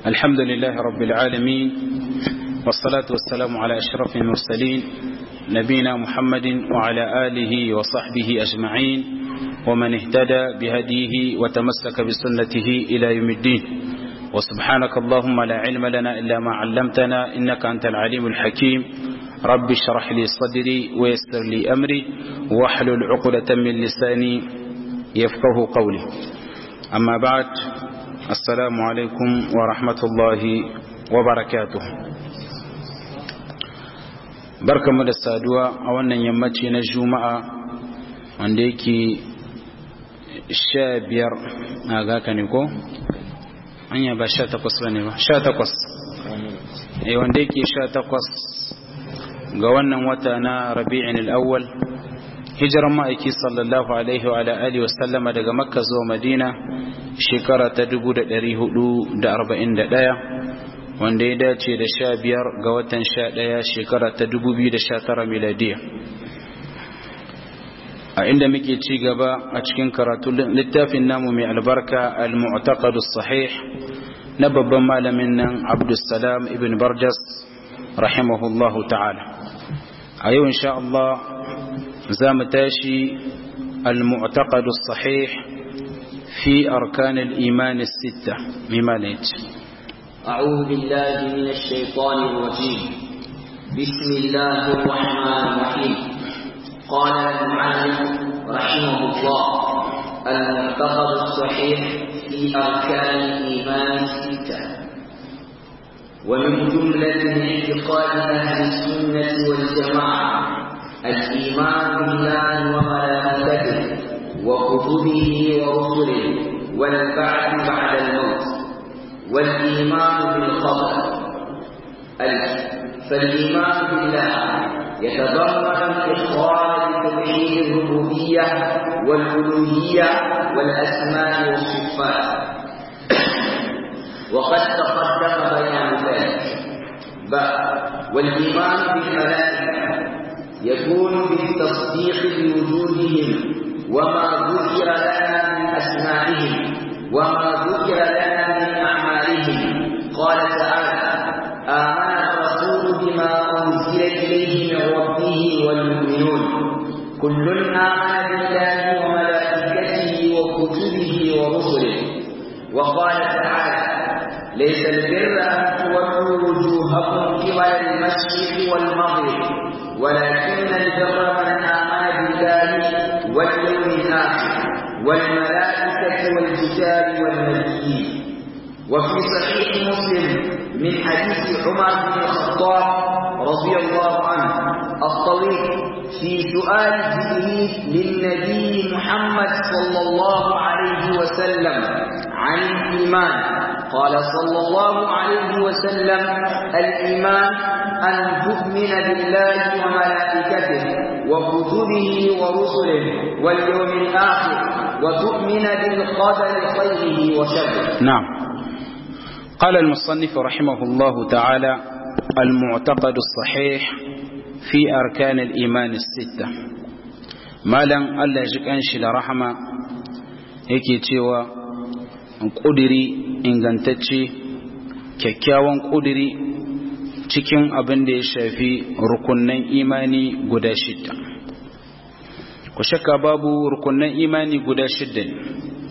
الحمد لله رب العالمين والصلاة والسلام على أشرف المرسلين نبينا محمد وعلى آله وصحبه أجمعين ومن اهتدى بهديه وتمسك بسنته إلى يوم الدين وسبحانك اللهم لا علم لنا إلا ما علمتنا إنك أنت العليم الحكيم رب اشرح لي صدري ويسر لي أمري واحلل عقدة من لساني يفقه قولي أما بعد السلام عليكم ورحمة الله وبركاته بركة مدى السادوة أولا يمتي نجومة wanda yake sha biyar a gaka ne ko? anya ba sha takwas ba ne ba sha takwas e wanda yake sha takwas ga wannan wata na rabi'in al'awwal hijiran ma'aiki sallallahu alaihi wa alihi wa sallama daga makka zuwa madina shekara ta 1441 wanda ya dace da sha biyar ga watan sha ɗaya shekara ta 2019 miladiya a inda muke ci gaba a cikin karatu littafin namu mai albarka al-mu'taqadu sahih na babban malamin nan Abdulsalam ibn Barjas rahimahullahu ta'ala a yau insha Allah za mu tashi al-mu'taqadu sahih fi arkan al-iman as-sitta mimma ne أعوذ بالله من الشيطان الرجيم بسم الله الرحمن الرحيم قال المعلم رحمه الله المعتقد الصحيح في أركان الإيمان الستة ومن جملة اعتقاد أهل السنة والجماعة الإيمان بالله وملائكته وكتبه ورسله والبعث بعد الموت والإيمان بالقدر فالإيمان بالله يتضمن إخراج توحيد الربوبية والألوهية والأسماء والصفات وقد تقدم بيان ذلك والإيمان بالملائكة يكون بالتصديق بوجودهم وما ذكر لنا من أسمائهم وما ذكر لنا من أعمالهم قال تعالى آمن الرسول بما أنزل إليه من ربه والمؤمنون كل آمن بالله وملائكته وكتبه ورسله وقال تعالى ليس البر أن تولوا وجوهكم قبل المشرق والمغرب ولكن البر من آمن بالله واليوم الآخر والملائكة والكتاب والنبيين وفي صحيح مسلم من حديث عمر بن الخطاب رضي الله عنه الطويل في سؤال جبريل للنبي محمد صلى الله عليه وسلم عن الإيمان قال صلى الله عليه وسلم الإيمان أن تؤمن بالله وملائكته وكتبه ورسله واليوم الآخر وتؤمن بالقدر خيره وشره نعم قال المصنف رحمه الله تعالى المعتقد الصحيح في أركان الإيمان الستة مالا ألا جكأنش لرحمة yake cewa ƙudiri ingantacce kyakkyawan ƙudiri cikin abin da ya shafi rukunnan imani guda shidda ku shakka babu rukunnan imani guda shidda ne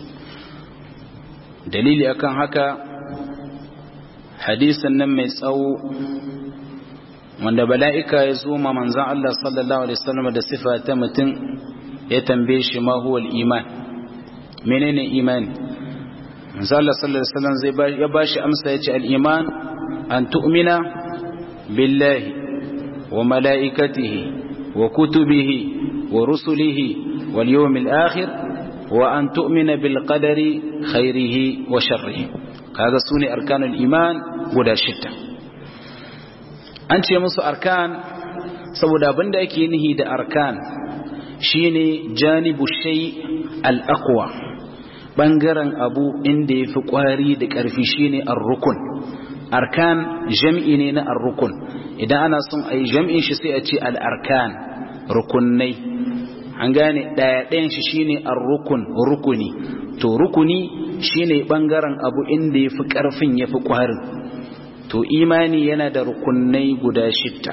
dalili akan haka hadisan nan mai tsawo wanda bala'ika ya zo ma manzan Allah sallallahu Alaihi wasallam da sifa ta mutum ya tambaye shi ma huwal iman menene imani manzan Allah sallallahu Alaihi wasallam zai ya ba shi amsa ya ce al'iman an tu'mina billahi wa mala'ikatihi wa kutubihi wa rusulihi wal yawmil akhir wa an tu'mina bil qadari khairihi wa sharrihi kaga su ne arkanul iman guda shidda an ce musu arkan saboda abinda ake nihi da arkan shine janibu shay al-aqwa bangaren abu inda yafi kwari da karfi shine ar-rukun arkan jam'i ne na ar-rukun idan ana son ayi jam'in shi sai a ce al-arkan rukunnai an gane daya ɗayan shi shine ar-rukun rukuni to rukuni shine bangaren abu inda yafi karfin yafi kwarin to imani yana da rukunai guda shidda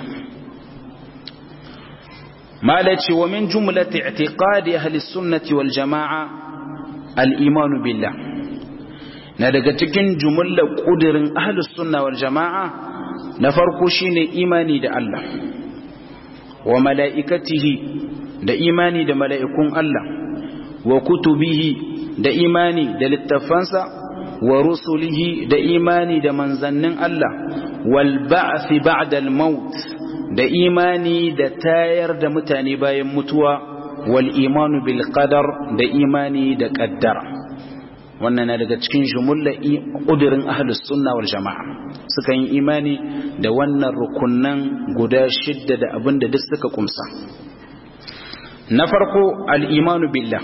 malaci wa min jumlati i'tiqadi ahli sunnati wal jamaa al iman billah na daga cikin jumlar kudirin ahli sunna wal jamaa na farko shine imani da Allah wa mala'ikatihi da imani da mala'ikun Allah wa kutubihi da imani da littafansa wa rusulihi da imani da manzannin Allah wal ba'thi ba'da al maut da imani da tayar da mutane bayan mutuwa wal imanu bil qadar da imani da qaddara wannan na daga cikin jumulla ƙudurin ahlus sunna wal jama'a suka yi imani da wannan rukunnan guda shidda da abin da duk suka kumsa na farko al'imanu billah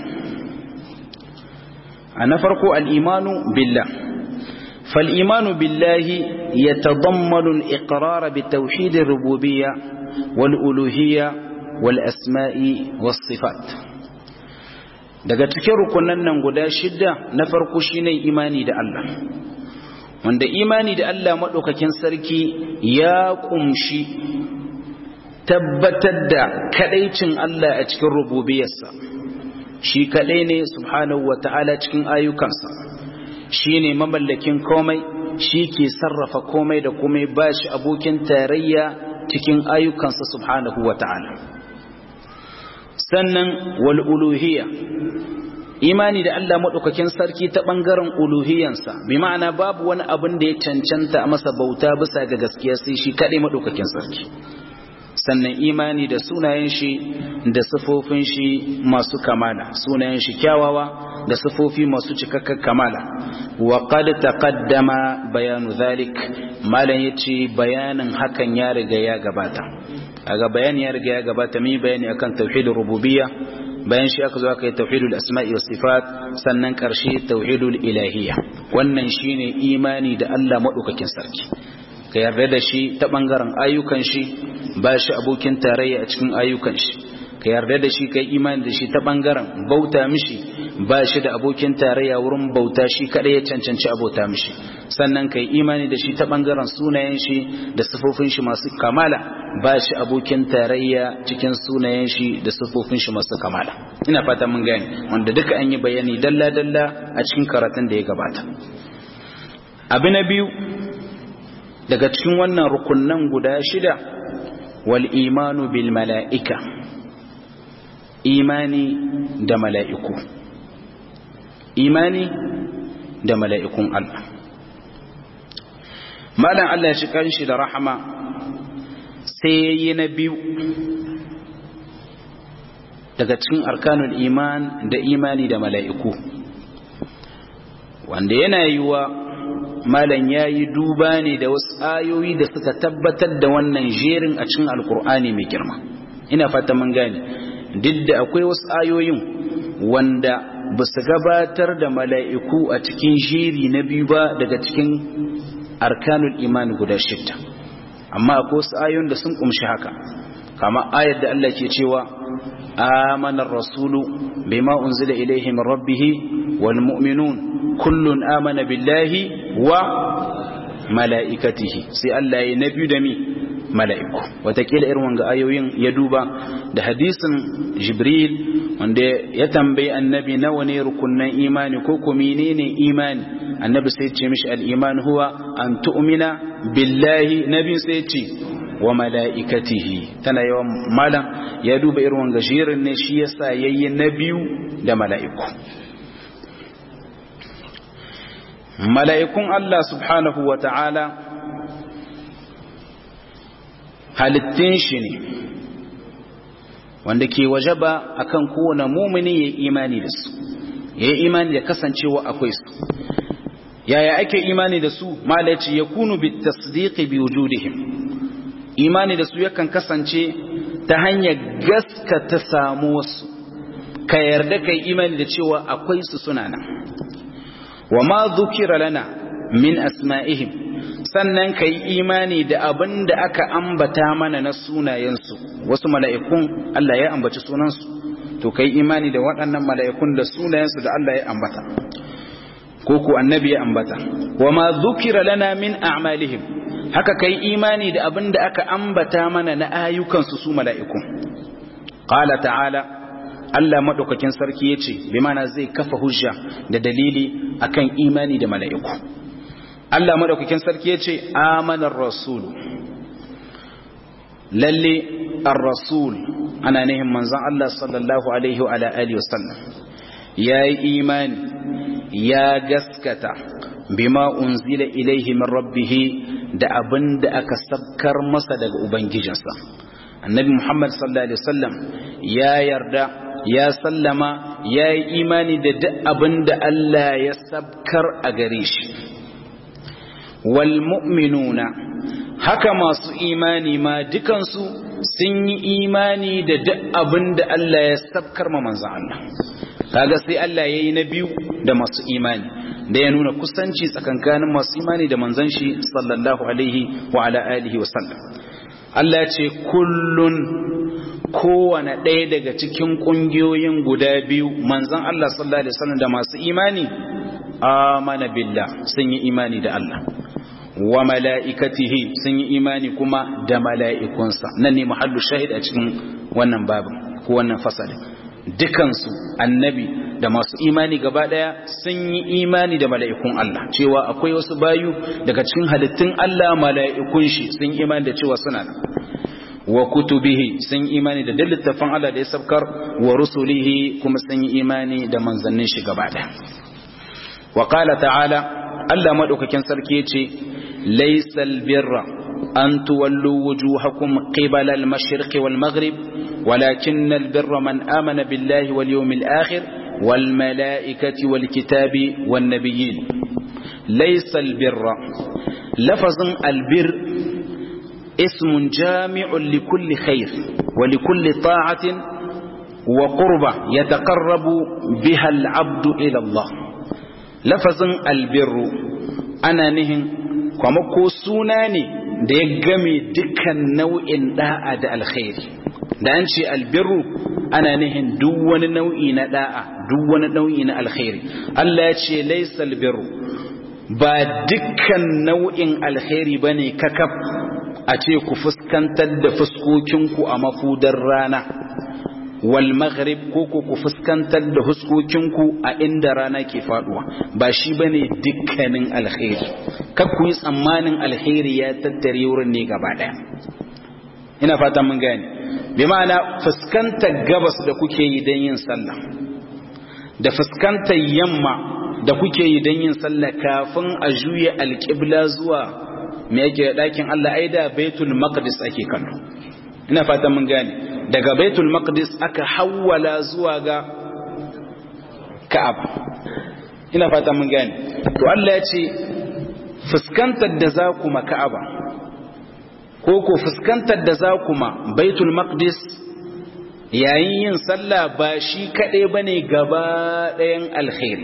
a na farko al'imanu billah فالإيمان بالله يتضمن الإقرار بتوحيد الربوبية والألوهية والأسماء والصفات daga cikin rukunan nan guda shidda na farko shine imani da Allah wanda imani da Allah madaukakin sarki ya kumshi tabbatar da kadaicin Allah a cikin rububiyarsa shi kadai ne subhanahu wataala cikin ayyukansa shine mamallakin komai shi ke sarrafa komai da komai bashi abokin tarayya cikin ayyukansa subhanahu wataala sannan wal uluhiyya imani da Allah madaukakin sarki ta bangaren uluhiyansa bi ma'ana babu wani abin da ya cancanta a masa bauta bisa ga gaskiya sai shi kadai madaukakin sarki sannan imani da sunayen shi da sifofin shi masu kamala sunayen shi kyawawa da sifofi masu cikakken kamala wa qad taqaddama bayanu zalik malan yace bayanin hakan ya riga ya gabata aga bayani ya riga ya gabata mai bayani akan tauhidul rububiyya bayan shi aka zo aka yi tauhidul asma'i was sifat sannan karshe tauhidul ilahiyya wannan shine imani da Allah madaukakin sarki ka yarda da shi ta bangaren ayyukan shi ba shi abokin tarayya a cikin ayyukan shi ka yarda da shi kai imani da shi ta bangaren bauta mishi ba shi da abokin tarayya wurin bauta shi kadai ya cancanci abota mishi sannan kai imani da shi ta bangaren sunayen shi da sifofin shi masu kamala ba shi abokin tarayya cikin sunayen shi da sifofin shi masu kamala ina fata mun gane wanda duka an yi bayani dalla dalla a cikin karatun da ya gabata abu na biyu daga cikin wannan rukunnan guda shida wal imanu bil mala'ika imani da mala'iku imani da mala'ikun Allah malam Allah ya shi kanshi da rahama sai yayi na biyu daga cikin arkanul iman da imani da mala'iku wanda yana yiwa malam ya yi duba ne da wasu ayoyi da suka tabbatar da wannan jerin a cikin alkur'ani mai girma ina fata mun gane duk da akwai wasu ayoyin wanda ba su gabatar da mala'iku a cikin jeri na biyu ba daga cikin arkanul iman guda shidda amma akwai wasu ayoyin da sun kumshi haka kama ayar da Allah ke cewa amanar rasulu bima unzila ilaihi min rabbihi wal mu'minun kullun amana billahi wa mala'ikatihi sai Allah ya nabi da mi mala'iku watakila irin wanga ayoyin ya duba da hadisin jibril wanda ya tambayi annabi nawa ne rukunnan imani ko ko menene imani annabi sai ce mishi al-iman huwa an tu'mina billahi nabi sai ce wa mala'ikatihi tana yawan malam ya duba irin wanga shirin ne shi yasa yayi na biyu da mala'iku mala'ikun Allah subhanahu wa ta'ala halittin shi ne wanda ke wajaba akan kowane mumini ya imani da su ya yi imani da kasancewa akwai su yaya ake imani da su malaci ya kunu bi tasdiqi bi wujudihim imani da su yakan kasance ta hanyar gaskata samu wasu ka yarda kai imani da cewa akwai su suna nan wa ma dhukira lana min asma'ihim sannan ka yi imani da abin da aka ambata mana na sunayensu wasu mala'ikun Allah ya ambaci sunansu to ka yi imani da waɗannan mala'ikun da sunayensu da Allah ya ambata ko ku annabi ya ambata wa ma dhukira lana min a'malihim haka kai imani da abin da aka ambata mana na ayyukansu su mala'iku qala ta'ala Allah madaukakin sarki yace bi mana zai kafa hujja da dalili akan imani da mala'iku Allah madaukakin sarki yace amanar rasul lalle ar-rasul ana nihin manzon Allah sallallahu alaihi wa alihi wasallam yayi imani ya gaskata bima unzila ilaihi min rabbih da abin da aka sabkar masa daga ubangijinsa annabi muhammad sallallahu alaihi wasallam ya yarda ya sallama ya yi imani da duk abin da Allah ya sabkar a gare shi wal mu'minuna haka masu imani ma dukansu sun yi imani da duk abin da Allah ya sabkar ma manzan Allah kaga sai Allah ya yi na biyu da masu imani da ya nuna kusanci tsakankanin masu imani da manzan shi sallallahu alaihi wa ala alihi wa sallam Allah ce kullun kowane ɗaya daga cikin ƙungiyoyin guda biyu manzan Allah sallallahu alaihi wasallam da masu imani amana billah sun yi imani da Allah wa mala'ikatihi sun yi imani kuma da mala'ikunsa nan ne muhallu shahid a cikin wannan babin ko wannan fasalin dukansu annabi da masu imani gaba daya sun yi imani da mala'ikun Allah cewa akwai wasu bayu daga cikin halittun Allah mala'ikun shi sun imani da cewa suna nan wa kutubihi sun imani da littafin Allah da ya sabkar wa rusulihi kuma sun yi imani da manzannin shi gaba daya wa qala ta'ala Allah madaukakin sarki yace laysal birra an tuwallu wujuhakum qibala al-mashriqi wal maghrib ولكن البر من آمن بالله واليوم الآخر والملائكة والكتاب والنبيين ليس البر لفظ البر اسم جامع لكل خير ولكل طاعة وقربة يتقرب بها العبد إلى الله لفظ البر أنا نهن كما سوناني da ya game dukkan nau'in da'a da alkhairi da an ce albirru ana nihin duk wani nau'i na da'a duk wani nau'i na alkhairi Allah ya ce laysa albirru ba dukkan nau'in alkhairi bane kakaf a ce ku fuskantar da fuskokinku a mafudar rana wal maghrib ko ku ku fuskantar da huskokinku a inda rana ke faduwa ba shi bane dukkanin alkhairi kar ku yi tsammanin alkhairi ya tattare wurin ne gaba daya ina fatan mun gane bi ma'ana fuskantar gabas da kuke yi don yin sallah da fuskantar yamma da kuke yi don yin sallah kafin a juya alƙibla zuwa me yake ɗakin Allah ai da baitul maqdis ake kallo ina fatan mun gane daga baitul maqdis aka hawwala zuwa ga ka'aba ina fatan mun gane to Allah ya ce fuskantar da za ku ma ka'aba ko ko fuskantar da za ku ma baitul maqdis yayin yin sallah ba shi kaɗai ba ne gaba ɗayan alkhairi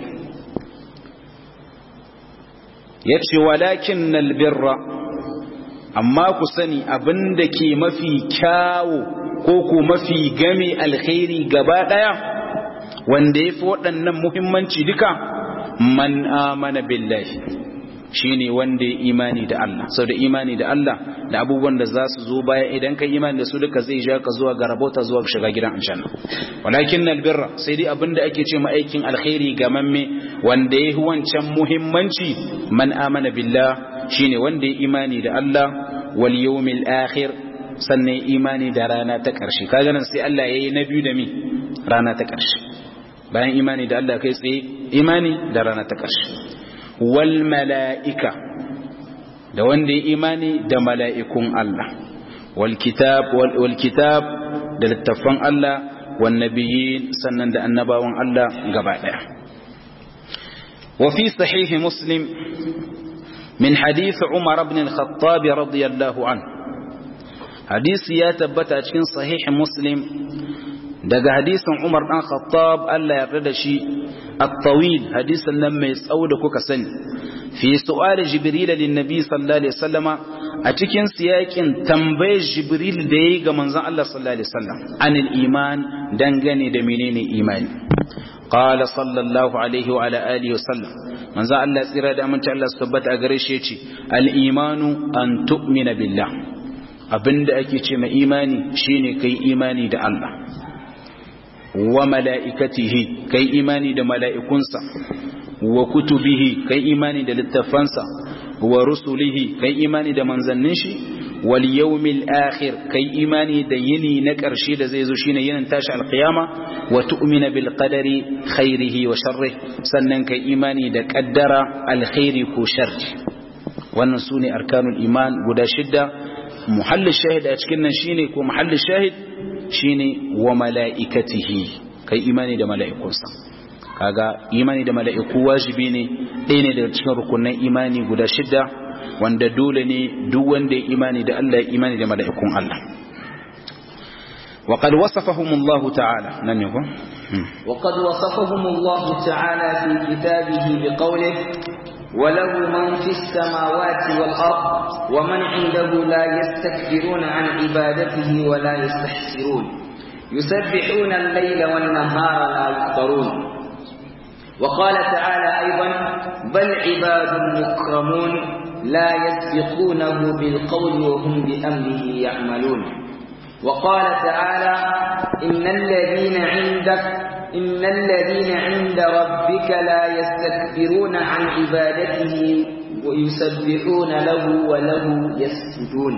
ya ce walakin nalbirra amma ku sani abin da ke mafi kyawo ko ko mafi game alkhairi gaba ɗaya wanda ya fi waɗannan muhimmanci duka man amana billahi shine wanda ya imani da Allah sau da imani da Allah da abubuwan da za su zo baya idan ka imani da su duka zai ja ka zuwa ga rabota zuwa ga shiga gidan aljanna walakin albirra sai dai abin da ake ce ma aikin alkhairi ga mamme wanda ya wancan muhimmanci man amana billah shine wanda ya imani da Allah wal yawmil akhir sannan imani da rana ta karshe kaga nan sai Allah yayi na biyu da mi rana ta karshe bayan imani da Allah kai tsaye imani da rana ta karshe wal mala'ika da wanda ya imani da mala'ikun Allah wal kitab wal kitab da littafan Allah wan nabiyyin sannan da annabawan Allah gaba daya wa fi sahih muslim min hadith Umar ibn al-Khattab radiyallahu anhu hadisi ya tabbata cikin sahih muslim daga hadisin Umar dan Khattab Allah ya yarda da shi at-tawil hadisin nan mai tsawo da kuka sani fi su'al jibril lin nabi sallallahu alaihi wasallama a cikin siyakin tambayar jibril da yayi ga manzon Allah sallallahu alaihi wasallam anil iman dangane da menene imani قال صلى الله عليه وعلى آله وسلم manzo Allah tsira da aminci Allah su tabbata a gare shi yace al-imanu an tu'mina billah abinda ake ce ma imani shine kai imani da Allah wa mala'ikatihi kai imani da mala'ikunsa wa kutubihi kai imani da littafansa wa rusulihi kai imani da manzannin shi wal yawmil akhir kai imani da yini na ƙarshe da zai zo shine yinin tashi alqiyama wa tu'mina bil qadari khairihi wa sharrihi sannan kai imani da qaddara alkhairi ko sharri wannan sune arkanul iman guda shidda muhallin shahid a cikin nan shine ko muhallin shahid shine wa mala'ikatihi kai imani da mala'ikunsa kaga imani da mala'iku wajibi ne ɗaya ne daga cikin rukunan imani guda shidda wanda dole ne duk wanda ya imani da Allah ya imani da mala'ikun Allah وقد وصفهم الله تعالى نن يكون وقد وصفهم الله تعالى في كتابه بقوله وله من في السماوات والأرض ومن عنده لا يستكبرون عن عبادته ولا يستحسرون يسبحون الليل والنهار لا يكفرون وقال تعالى أيضا بل عباد مكرمون لا يسبقونه بالقول وهم بأمره يعملون وقال تعالى إن الذين عندك إن الذين عند ربك لا يستكبرون عن عبادته ويسبحون له وله يسجدون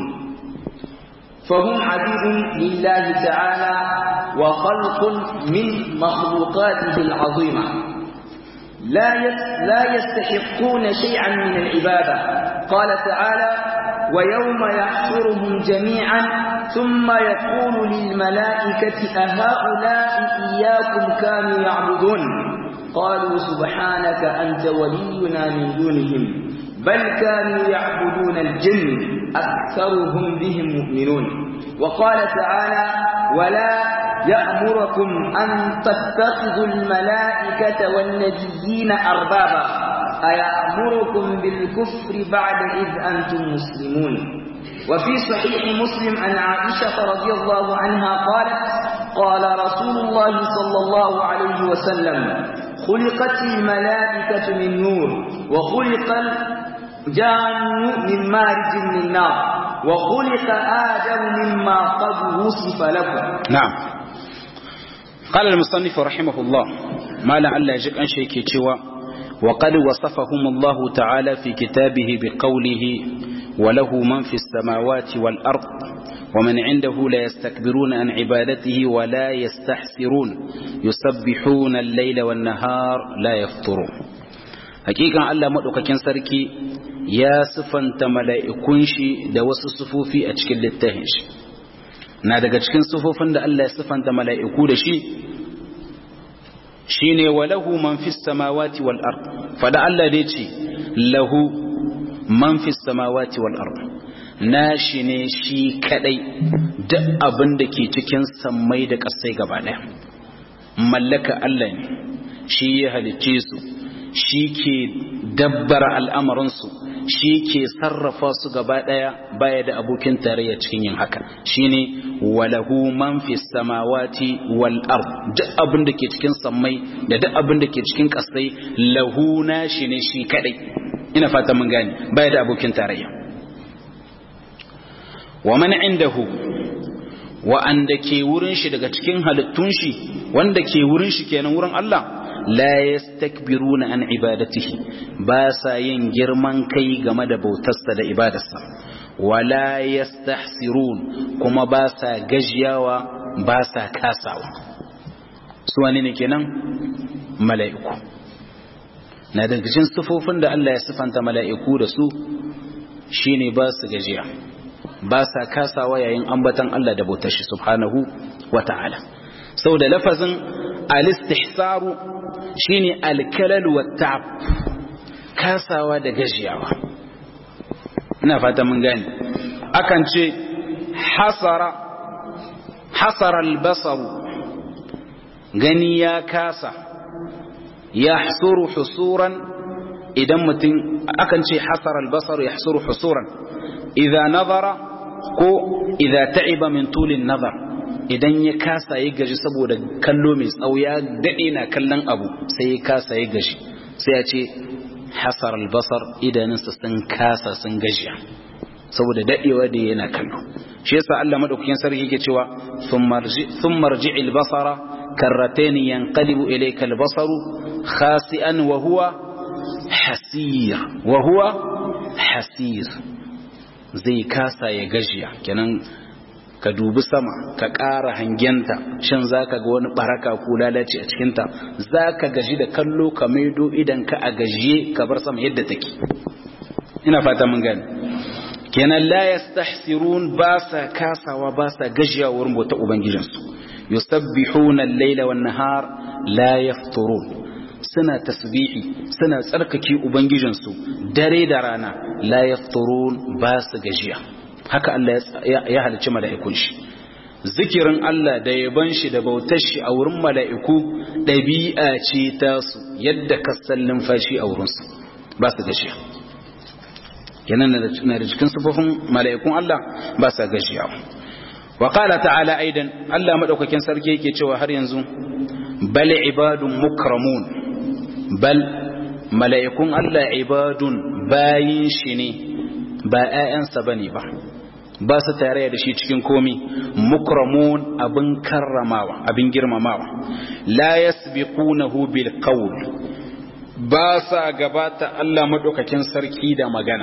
فهم عبيد لله تعالى وخلق من مخلوقاته العظيمة لا لا يستحقون شيئا من العبادة قال تعالى ويوم يحشرهم جميعا ثم يقول للملائكة أهؤلاء إياكم كانوا يعبدون قالوا سبحانك أنت ولينا من دونهم بل كانوا يعبدون الجن أكثرهم بهم مؤمنون وقال تعالى ولا يأمركم أن تتخذوا الملائكة والنبيين أربابا أيأمركم بالكفر بعد إذ أنتم مسلمون وفي صحيح مسلم عن عائشة رضي الله عنها قالت قال رسول الله صلى الله عليه وسلم خلقت الملائكة من نور وخلق الجان من مارج من نار وخلق آدم مما قد وصف لكم نعم قال المصنف رحمه الله ما لعل يجب أن شيء وقد وصفهم الله تعالى في كتابه بقوله وله من في السماوات والأرض ومن عنده لا يستكبرون عن عبادته ولا يستحسرون يسبحون الليل والنهار لا يفطرون حقيقة الله مدوكاكين سركي يا صفن تملائكون شي da wasu sufofi a cikin littafin shi na daga cikin sufofin da Allah ya sifanta mala'iku da shi shine walahu man fis samawati wal ard fada Allah dai ce lahu man fis samawati wal ard nashi ne shi kadai duk abin da ke cikin sammai da kasai gaba daya mallaka Allah ne shi ya halicce su shi ke dabbara al'amarinsu shi ke sarrafa su gaba daya baya da abokin tarayya cikin yin haka shine walahu man fi samawati wal ard duk abin da ke cikin sammai da duk abin da ke cikin kasai lahu nashi ne shi kadai ina fata mun gane baya da abokin tarayya wa man indahu wa'anda ke wurin shi daga cikin halittun shi wanda ke wurin shi kenan wurin Allah la yastakbiruna an ibadatihi ba sa yin girman kai game da bautarsa da ibadarsa wala yastahsirun kuma ba sa gajiyawa ba sa kasawa su wani ne kenan mala'iku na daga cikin sifofin da Allah ya sifanta mala'iku da su shine ba su gajiya ba sa kasawa yayin ambatan Allah da bautar shi subhanahu wa ta'ala sau da lafazin al-istihsaru shine al-kalal wa ta'ab kasawa da gajiyawa ina fata mun gane akan ce hasara hasara al-basaru gani ya kasa yahsuru husuran idan mutum akan ce hasara al-basaru yahsuru husuran idza nazara ko idza ta'iba min tulin nazar idan ya kasa ya gaji saboda kallo mai tsawo ya dade na kallon abu sai ya kasa ya gaji sai ya ce hasar albasar idanunsa sun kasa sun gajiya saboda dadewa da yana kallo shi yasa Allah madaukakin sarki yake cewa thumma rji'il basara karratayn yanqalibu ilayka albasaru khasi'an wa huwa hasir wa huwa hasir zai kasa ya gajiya kenan ka dubi sama ka ƙara hangenta shin za ka ga wani baraka ko lalace a cikinta za ka gaji da kallo ka maido idan ka a gajiye ka bar sama yadda take ina fata mun gani kenan la yastahsirun ba sa kasawa ba sa gajiya wurin bauta ubangijinsu yusabbihuna al-laila wan nahar la yafturun suna tasbihi suna tsarkake ubangijinsu dare da rana la yafturun ba su gajiya haka Allah ya halicci mala'ikun shi zikirin Allah da yaban shi da bautar shi a wurin mala'iku ɗabi'a ce ta su yadda kasan numfashi a wurinsu ba su gajiya kenan na da cikin sufofin mala'ikun Allah ba su gajiya wa qala ta'ala aidan Allah madaukakin sarki yake cewa har yanzu bal ibadun mukramun bal mala'ikun Allah ibadun bayin shi ne ba ‘ya'yansa ba ne ba ba su tare da shi cikin komi mukramun abin karramawa abin girmamawa la yasbiqunahu bil qawl ba sa gabata Allah madaukakin sarki da magana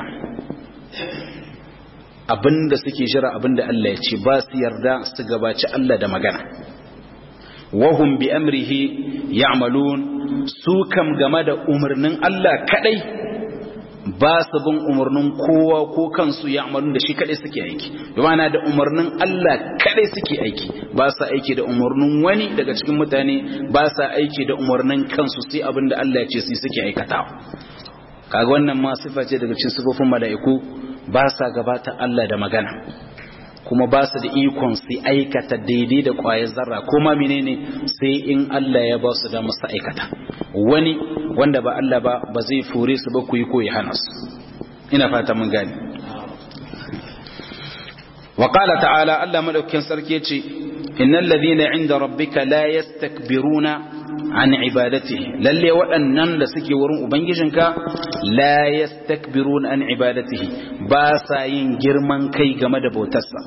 abinda suke jira abinda Allah ya ce ba su yarda su gabaci Allah da magana wahum bi amrihi ya'malun su kam game da umarnin Allah kadai ba su bin umarnin kowa ko kansu ya amalun da shi kadai suke aiki yana da umarnin Allah kadai suke aiki ba sa aiki da umarnin wani daga cikin mutane ba sa aiki da umarnin kansu sai abin da Allah ya ce su suke aikatawa kaga wannan ma sifa ce daga cikin sifofin mala'iku ba sa gabata Allah da magana kuma ba su da ikon su aikata daidai da ƙwayar zarra kuma menene sai in Allah ya ba su da musu aikata wani wanda ba Allah ba ba zai fure su ba ku yi ko ya hana su ina fata mun gani wa qala ta'ala Allah madaukakin sarki yace innal ladhina 'inda rabbika la yastakbiruna an ibadatihi lalle waɗannan da suke wurin ubangijinka la yastakbiruna an ibadatihi ba sa yin girman kai game da bautarsa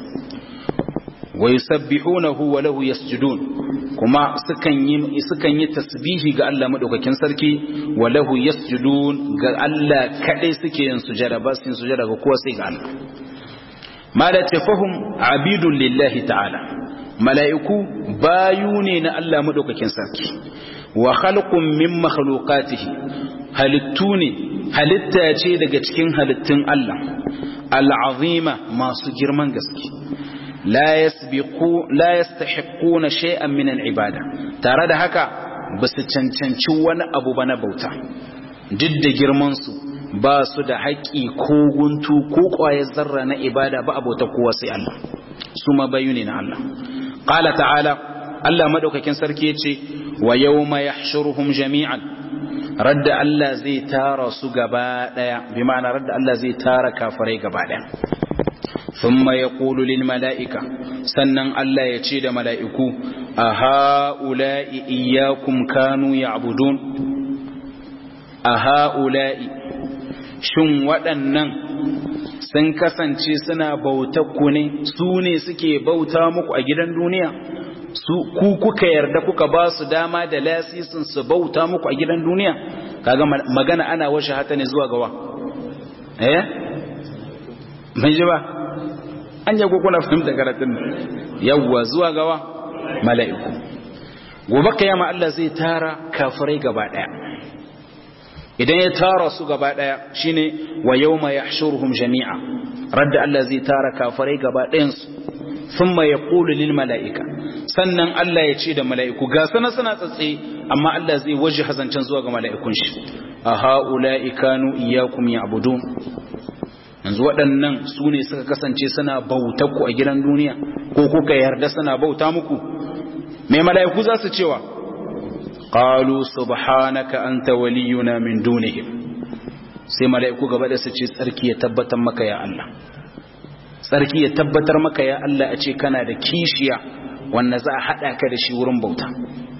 wa yusabbihunahu wa lahu yasjudun kuma sukan yi sukan yi tasbihi ga Allah madaukakin sarki wa lahu yasjudun ga Allah kadai suke yin sujada ba su yin sujada ga kowa sai ga Allah ma da tafahum abidun lillahi ta'ala mala'iku bayu ne na Allah madaukakin sarki wa khalqun min makhluqatihi halittu ne halitta ce daga cikin halittun Allah al'azima masu girman gaske la yasbiqu la yastahiquna shay'an min al'ibada tare da haka ba su cancanci wani abu ba na bauta duk da girman su ba su da haƙƙi ko guntu ko ƙwayar zarra na ibada ba abota kowa sai Allah su ma bayu ne na Allah qala ta'ala Allah madaukakin sarki yace wa yawma yahshuruhum jami'an radda Allah zai tara su gaba daya bi ma'ana radda Allah zai tara kafirai gaba daya thumma yaqulu lil mala'ika sannan Allah ya ce da mala'iku a ha'ula'i iyyakum kanu ya'budun a ha'ula'i shin waɗannan sun kasance suna bauta ku ne su ne suke bauta muku a gidan duniya su ku kuka yarda kuka ba su dama da lasisin su bauta muku a gidan duniya kaga magana ana washe hata ne zuwa gawa eh mun ji ba an yago kuna fahimta karatun yawwa zuwa gawa mala'iku gobe kiyama Allah zai tara kafirai gaba daya idan ya tara su gaba daya shine wa yawma yahshuruhum jami'a radda Allah zai tara kafirai gaba ɗayan su thumma yaqulu lil mala'ika sannan Allah ya ce da mala'iku ga sana suna tsatse amma Allah zai waje hazancin zuwa ga mala'ikun shi a ha'ula'i kanu iyyakum ya'budun yanzu waɗannan su ne suka kasance suna bauta ku a gidan duniya ko kuka yarda suna bauta muku mai mala'iku za su cewa qalu subhanaka anta waliyuna min dunihim sai mala'iku gaba da su ce tsarki ya tabbatar maka ya Allah tsarki ya tabbatar maka ya Allah a ce kana da kishiya wanda za a haɗa ka da shi wurin bauta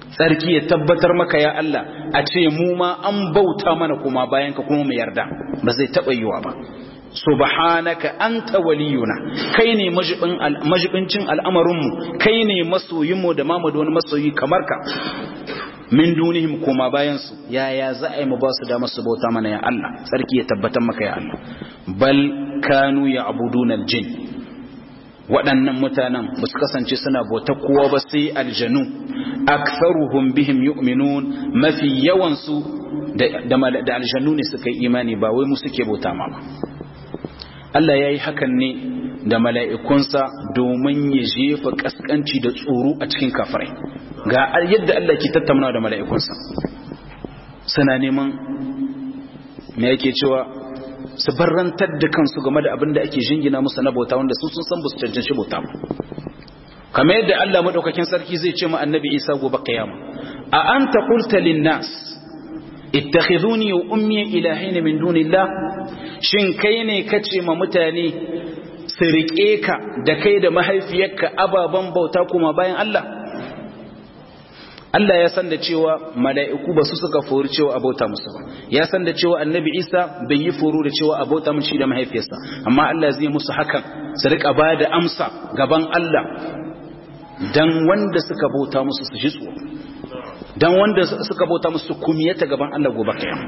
tsarki ya tabbatar maka ya Allah a ce mu ma an bauta mana kuma bayan ka kuma mu yarda ba zai taba yiwa ba subhanaka anta waliyuna kai ne majibincin al'amarinmu kai ne masoyinmu da mamu da wani masoyi kamar ka min dunihim koma bayan su yaya za a yi mu ba su dama su bauta mana ya Allah tsarki ya tabbatar maka ya Allah bal kanu ya abuduna aljin waɗannan mutanen ba su kasance suna bauta kowa ba sai aljanu aktharuhum bihim yu'minun mafi yawan su da aljanu ne suka yi imani ba wai mu suke bauta ma ba Allah ya yi hakan ne da mala'ikunsa domin ya jefa ƙasƙanci da tsoro a cikin kafirai ga yadda Allah ke tattauna da mala'ikunsa suna neman me yake cewa su barrantar da kansu game da abin da ake jingina musu na bauta wanda su sun san ba su cancanci bauta ba kamar yadda Allah maɗaukakin sarki zai ce ma annabi isa gobe kiyama a an ta kulta linnas ittakhiduni wa ummi ilahin min dunillah shin kai ne kace ma mutane su rike ka da kai da mahaifiyarka ababan bauta kuma bayan Allah Allah ya san da cewa mala'iku ba su suka fori cewa abauta musu ba ya san da cewa annabi Isa bai yi foro da cewa abauta mushi da mahaifiyarsa amma Allah zai musu hakan su rika ba da amsa gaban Allah dan wanda suka bauta musu su ji tsoro dan wanda suka bauta musu kumiyata gaban Allah gobe kiyama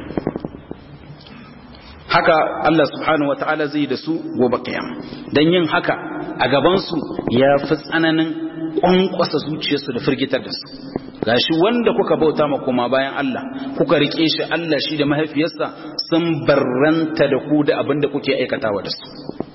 haka Allah subhanahu wataala zai da su gobe kiyama dan yin haka a gaban su ya fi tsananin kwankwasa zuciyarsu da firgitar da su gashi wanda kuka bauta ma kuma bayan Allah kuka rike shi Allah shi da mahaifiyarsa sun barranta da ku da abin da kuke aikatawa da su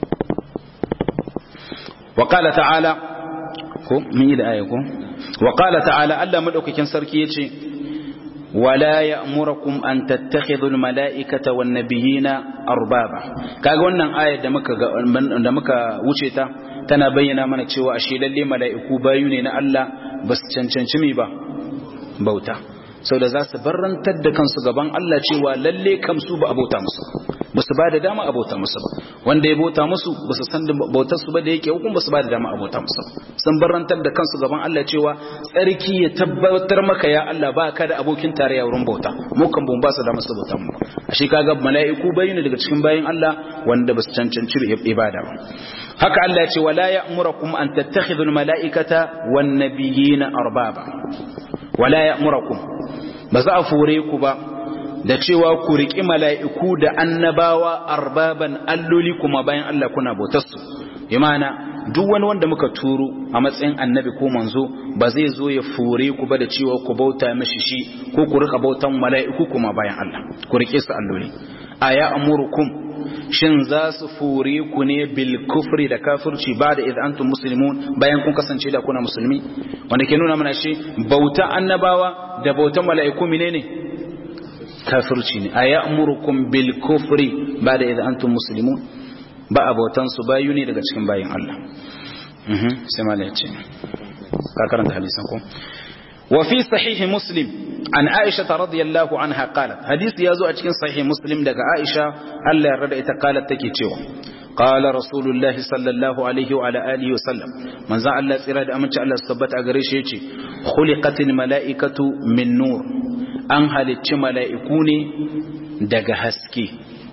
wa qala ta'ala ko mun yi da aya ko wa qala ta'ala Allah madaukakin sarki yace wala ya'murukum an tattakhidhu al-mala'ikata wan nabiyina arbaba kaga wannan ayar da muka da muka wuce ta tana bayyana mana cewa ashe lalle mala'iku bayu ne na Allah bas cancanci mi ba bauta sau da za su barrantar da kansu gaban Allah cewa lalle kamsu ba a bauta musu ba su ba da dama a bauta musu ba wanda ya bauta musu ba su san bautar su ba da yake hukun ba su ba da dama a bauta musu sun barrantar da kansu gaban Allah cewa tsarki ya tabbatar maka ya Allah ba ka da abokin tarayya wurin bauta mu kan bun ba su da musu bauta mu ashe kaga mala'iku bayyana daga cikin bayin Allah wanda ba su cancanci ibada ba haka Allah ya ce wala ya'murukum an tattakhidhu al-mala'ikata wan nabiyina arbaba wala ya'murakum ba za a fure ku ba da cewa ku riƙi mala'iku da annabawa arbaban alloli kuma bayan Allah kuna bautarsu imana duk wani wanda muka turo a matsayin annabi ko manzo ba zai zo ya fure ku ba da cewa ku bauta mashi shi ko ku rika bautan mala'iku kuma bayan Allah ku riƙe su alloli aya amurukum shin za su fure ku ne bil kufri da kafirci ba da idan antum muslimun bayan kun kasance da kuna musulmi wanda ke nuna mana shi bauta annabawa da bautan mala'iku menene kafirci ne ayamurukum bil kufri ba da idan antum muslimun ba abautan su bayu ne daga cikin bayin Allah mhm sai malai ce ka karanta hadisan ko وفي صحيح مسلم عن عائشة رضي الله عنها قالت حديث يازو أجكين صحيح مسلم لك عائشة ألا يرد قالت تكيتشو قال رسول الله صلى الله عليه وعلى آله وسلم من زعل الله سيراد أمنش الله الصبت أغريش يتي خلقت الملائكة من نور أنهل ملائكوني دق هسكي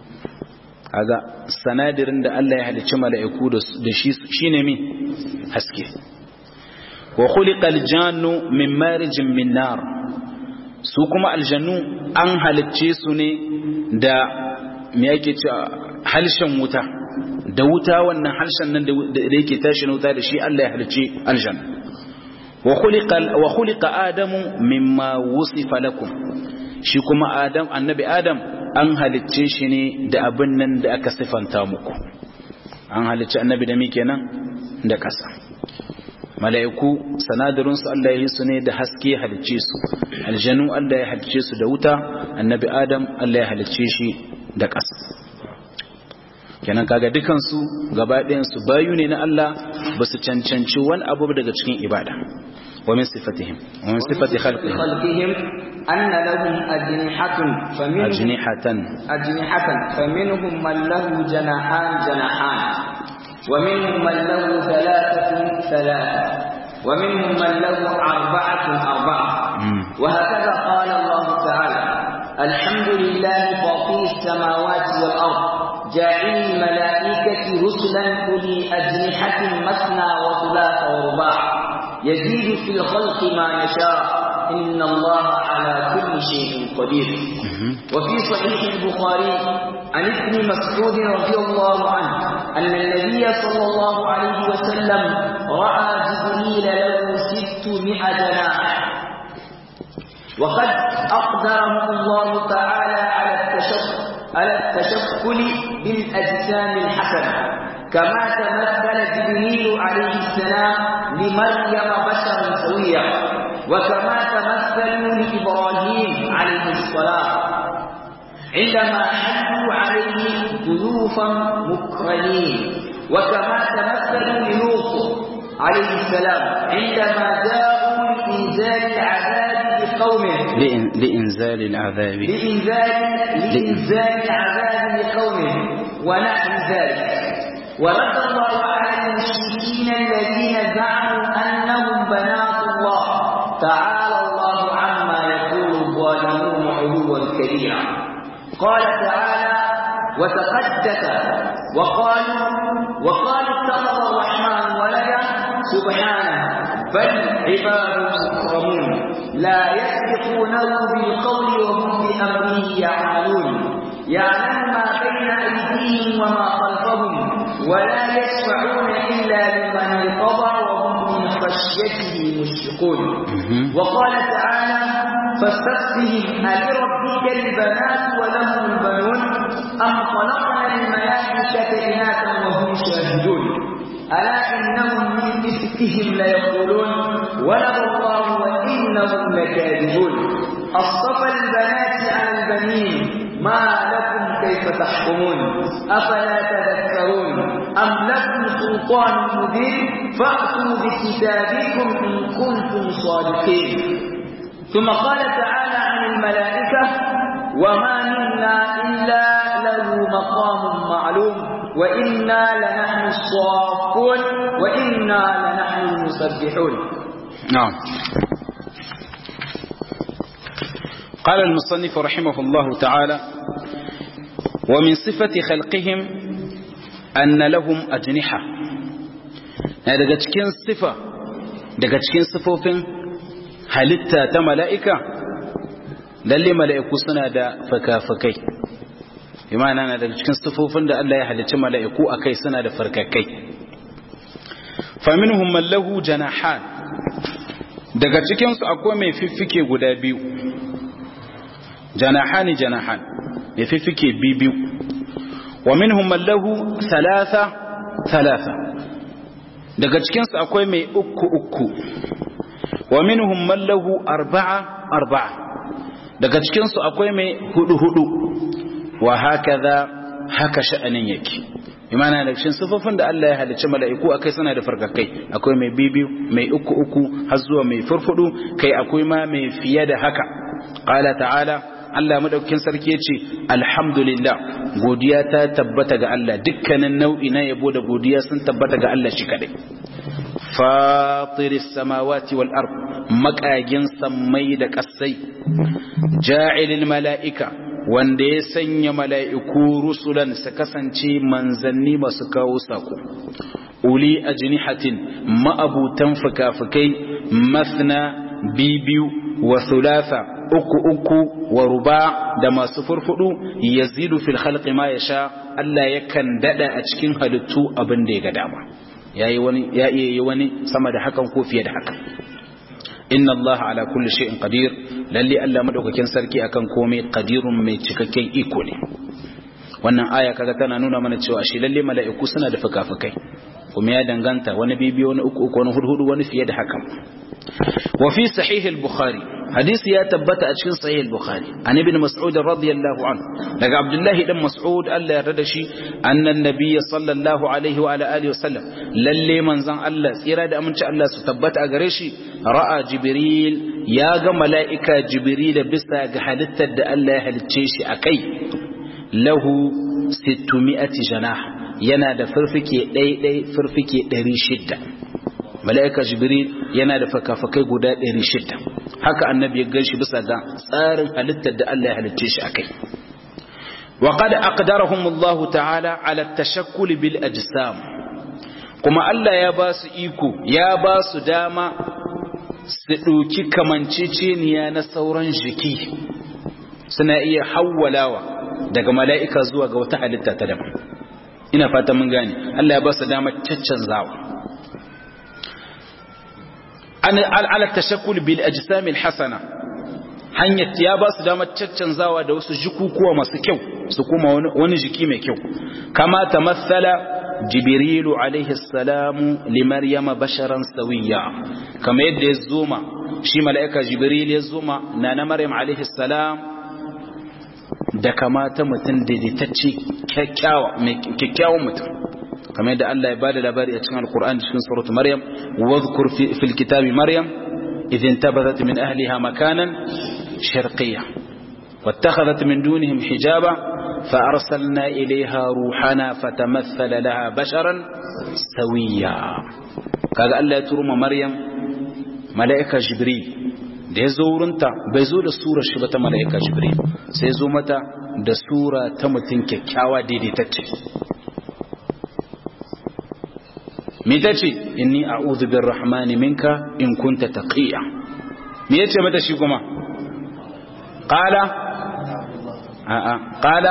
هذا sanadirin da Allah ya halicci mala'iku da shi shine mi haske wa khuliqa aljannu min marijin min nar su kuma aljannu an halicce su ne da me yake ce halshen wuta da wuta wannan halshen nan da yake tashi na wuta da shi Allah ya halicce aljanna wa khuliqa wa khuliqa adamu mimma wusifa lakum shi kuma adam annabi adam an halicce shi ne da abin nan da aka sifanta muku an halicce annabi da mi kenan da kasa mala'iku sanadarinsu Allah ya yi su ne da haske halicce su aljanu Allah ya halicce su da wuta annabi adam Allah ya halicce shi da ƙasa kenan kaga dukansu gaba ɗayansu bayu ne na Allah ba su cancanci wani abu daga cikin ibada wa min sifatihim wa min sifati khalqihim أن لهم أجنحة فمنهم أجنحة أجنحة فمنهم من له جناحان جناحان ومنهم من له ثلاثة ثلاثة ومنهم من له أربعة أربعة وهكذا قال الله تعالى الحمد لله فاطر السماوات والأرض جاعل الملائكة رسلا أولي أجنحة مثنى وثلاث ورباع يزيد في الخلق ما يشاء إن الله على كل شيء قدير وفي صحيح البخاري عن ابن مسعود رضي الله عنه أن النبي صلى الله عليه وسلم رأى جبريل له ستمائة جناح وقد أقدره الله تعالى على التشكل على التشكل بالأجسام الحسنة كما تمثل جبريل عليه السلام لمريم بشرا سويا وكما تمثلوا لإبراهيم عليه السلام عندما حلوا عليه ضيوفا مكرمين وكما تمثلوا للوط عليه السلام عندما جاءوا لإنزال العذاب لقومه لإنزال العذاب لإنزال لإنزال العذاب لقومه ونحو ذلك ورد الله على المشركين الذين زعموا أنهم بنات الله تعالى الله عما يقول الظالمون علوا كبيرا قال تعالى وتقدس وقالوا وقالوا اتخذ الرحمن ولدا سبحانه بل عباد مكرمون لا يسبقونه بالقول وهم بأمره يعملون يعلم ما بين أيديهم وما خلفهم ولا يشفعون إلا لمن ارتضى وهم من خشيته مشفقون وقال تعالى فاستفتهم ألربك البنات ولهم البنون أم خلقنا الملائكة إناثا وهم شاهدون ألا إنهم من إفكهم ليقولون ولد الله وإنهم لكاذبون أصطفى البنات على البنين ما لكم كيف تحكمون أفلا تذكرون أم لكم سلطان مبين فأتوا بكتابكم إن كنتم صادقين ثم قال تعالى عن الملائكة وما منا إلا له مقام معلوم وإنا لنحن الصافون وإنا لنحن المسبحون نعم قال المصنف رحمه الله تعالى ومن صفة خلقهم أن لهم أجنحة daga cikin sifa daga cikin sifofin halitta ta mala'ika lalle mala'iku suna da fakafakai imana na daga cikin sifofin da Allah ya halicci mala'iku a kai suna da farkakai faminhum mallahu janahan daga cikinsu akwai mai fiffike guda biyu janahani janahan mai fiffike biyu wa minhum mallahu thalatha thalatha daga cikinsu akwai mai uku uku wa minhum mallahu arba'a arba'a daga cikinsu akwai mai hudu hudu wa hakaza haka sha'anin yake imana da cikin sifofin da Allah ya halicci mala'iku akai suna da farkakai akwai mai bibiyu mai uku uku har zuwa mai furfudu kai akwai ma mai fiye da haka qala ta'ala Allah madaukakin sarki yace alhamdulillah godiya ta tabbata ga Allah dukkanin nau'i na yabo da godiya sun tabbata ga Allah shi kadai fatiris samawati wal ard makagin sammai da kasai ja'ilil mala'ika wanda ya sanya mala'iku rusulan su kasance manzanni masu kawo sako uli ajnihatin ma'abutan fuka-fukai masna bibiyu wa thulatha uku uku wa ruba da masu furfudu yazidu fil khalqi ma yasha Allah yakan dada a cikin halittu abin da ya ga dama yayi wani ya iya yi wani sama da hakan ko fiye da hakan inna Allah ala kulli shay'in qadir lalle Allah madaukakin sarki akan komai qadirun mai cikakken iko ne wannan aya kaga tana nuna mana cewa shi lalle mala'iku suna da fukafukai kuma ya danganta wani bibiyo wani uku uku wani hurhudu wani fiye da hakan wa fi sahih al-bukhari hadisi ya tabbata a cikin sahih al-bukhari an ibn mas'ud radiyallahu anhu daga abdullahi dan mas'ud Allah ya rada shi annan nabiyyi sallallahu alaihi wa ala alihi wasallam lalle manzon Allah tsira da aminci Allah su tabbata a gare shi ra'a jibril ya ga mala'ika jibril bisa ga halittar da Allah ya halicce shi akai lahu 600 janah yana da furfike ɗaiɗai furfike 600 mala'ika jibril yana da fakafakai guda 600 haka annabi ya ganshi bisa ga tsarin halittar da Allah ya halicce shi akai wa qad aqdarahum Allah ta'ala ala at-tashakkul bil ajsam kuma Allah ya ba su iko ya ba su dama su ɗauki kamanceceniya na sauran jiki suna iya hawwalawa daga mala'ika zuwa ga wata halitta ta daban ina fata mun gane Allah ya ba su dama caccanzawa an ala tashakkul bil ajsam al hasana hanyar ya ba su damar caccanzawa da wasu jikukuwa masu kyau su kuma wani jiki mai kyau kama tamassala jibrilu alaihi salamu li maryama basharan sawiya kama yadda ya zoma shi mala'ika jibril ya zoma na na maryam alaihi salam da kamata mutum daidaitacce kyakkyawan mutum kamar yadda Allah ya bada labari a cikin alkur'ani cikin suratu maryam wadhkur fil kitabi maryam idhin tabadat min ahliha makanan sharqiyya واتخذت من دونهم حجابا فأرسلنا إليها روحنا فتمثل لها بشرا سويا قال الله يترم مريم ملائكة جبريل da ya zo wurinta bai zo da surar shi ba ta mala'ika jibril sai zo mata da sura ta mutum kyakkyawa daidaitacce me ta ce inni a'udhu birrahmani minka in kunta taqiya me yace mata shi kuma qala a'a qala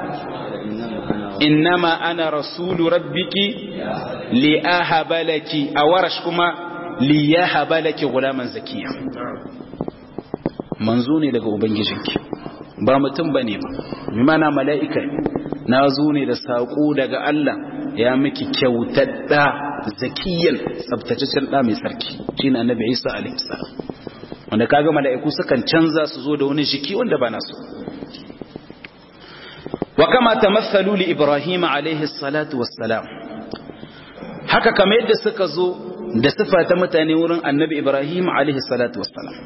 innama ana rasulu rabbiki li ahaba laki awarash kuma li yahaba laki gulaman zakiya manzo ne daga ubangijinki ba mutum bane ba bi mana mala'ika na zo ne da sako daga Allah ya miki kyautadda zakiyan tsabtataccen da mai tsarki shine annabi Isa alaihi salam wanda kaga mala'iku sukan canza su zo da wani jiki wanda ba nasu wa kama tamathalu li ibrahim alaihi salatu wassalam haka kamar yadda suka zo da sifa ta mutane wurin annabi ibrahim alaihi salatu wassalam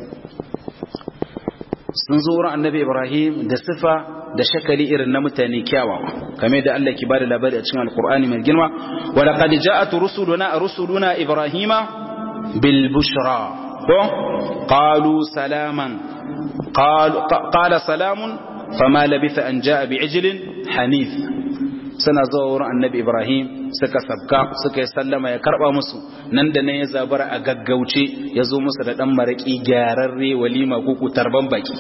sun zo wurin annabi ibrahim da sifa da shakali irin na mutane kyawawa kamar yadda Allah ke bada labari a cikin alqur'ani mai girma wa laqad ja'at rusuluna rusuluna ibrahima bil bushra ko qalu salaman qala salamun fama labitha an jaa bi'ijlin hanif suna zuwa wurin annabi ibrahim suka sabka suka yi sallama ya karba musu nan da nan ya zabara a gaggauce ya zo musu da dan maraki gyararre walima ko tarban baki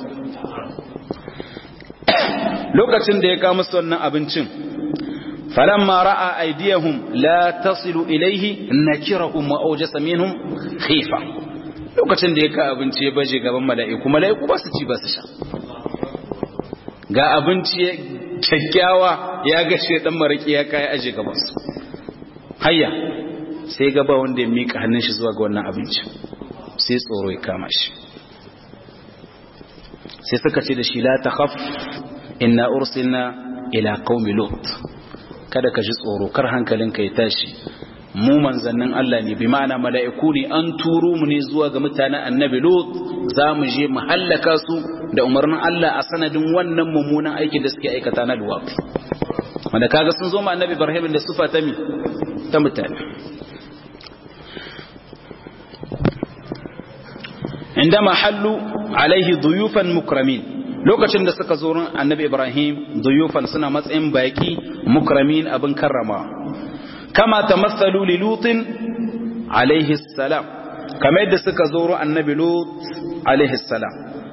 lokacin da ya kawo musu wannan abincin falamma ra'a aydiyahum la tasilu ilayhi nakirahum wa awjasa minhum khifa lokacin da ya ka abinci ya baje gaban mala'iku mala'iku ba su ci ba su sha ga abinci kyakkyawa ya gashe dan maraki ya kai aje gaban su hayya sai gaba wanda ya mika hannun shi zuwa ga wannan abinci sai tsoro ya kama shi sai suka ce da shi la takhaf inna ursilna ila qaumi lut kada ka ji tsoro kar hankalinka ya tashi mu manzannin Allah ne bi ma'ana mala'iku ne an turo mu ne zuwa ga mutanen annabi Lut za mu je mu hallaka su da umarnin Allah a sanadin wannan mummunan aikin da suke aikata na luwafi wanda kaga sun zo ma annabi Ibrahim da sufa ta mi ta mutane indama hallu alaihi duyufan mukramin lokacin da suka zo annabi Ibrahim duyufan suna matsayin baki mukramin abin karrama kama tamassalu li lutin alaihi salam kamar yadda suka zo annabi lut alaihi salam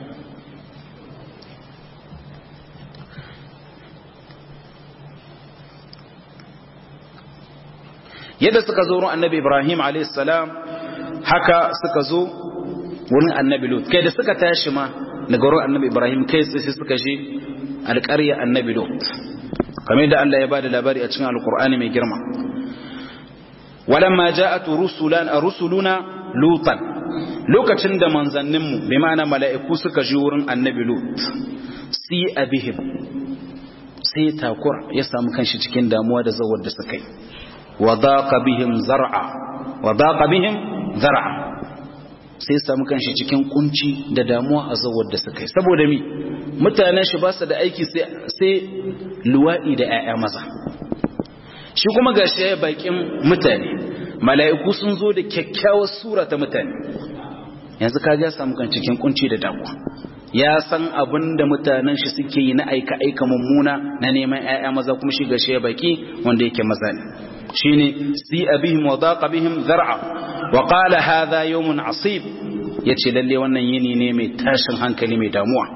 yadda suka zo annabi Ibrahim alaihi salam haka suka zo wurin annabi lut kai da suka tashi ma daga wurin annabi Ibrahim kai sai suka je alƙarya annabi lut kamar yadda Allah ya bada labari a cikin alƙur'ani mai girma walamma ja'at rusulan rusuluna lutan lokacin da manzanninmu bi ma'ana mala'iku suka ji wurin annabi lut si abihim sai takura ya samu kanshi cikin damuwa da zawar da suka yi wa daqa bihim zar'a wa daqa bihim zar'a sai samu kanshi cikin kunci da damuwa a zawar da suka yi saboda mi mutanen shi ba su da aiki sai luwaɗi da 'ya'ya maza shi kuma ga shi ya bakin mutane mala'iku sun zo da kyakkyawar sura ta mutane yanzu ka ja samu kan cikin kunci da damuwa ya san abin da mutanen shi suke yi na aika aika mummuna na neman ƴaƴa maza kuma shi gashi ya baki wanda yake maza ne shine si abihim wa daqa bihim zar'a wa qala hadha yawmun asib yace lalle wannan yini ne mai tashin hankali mai damuwa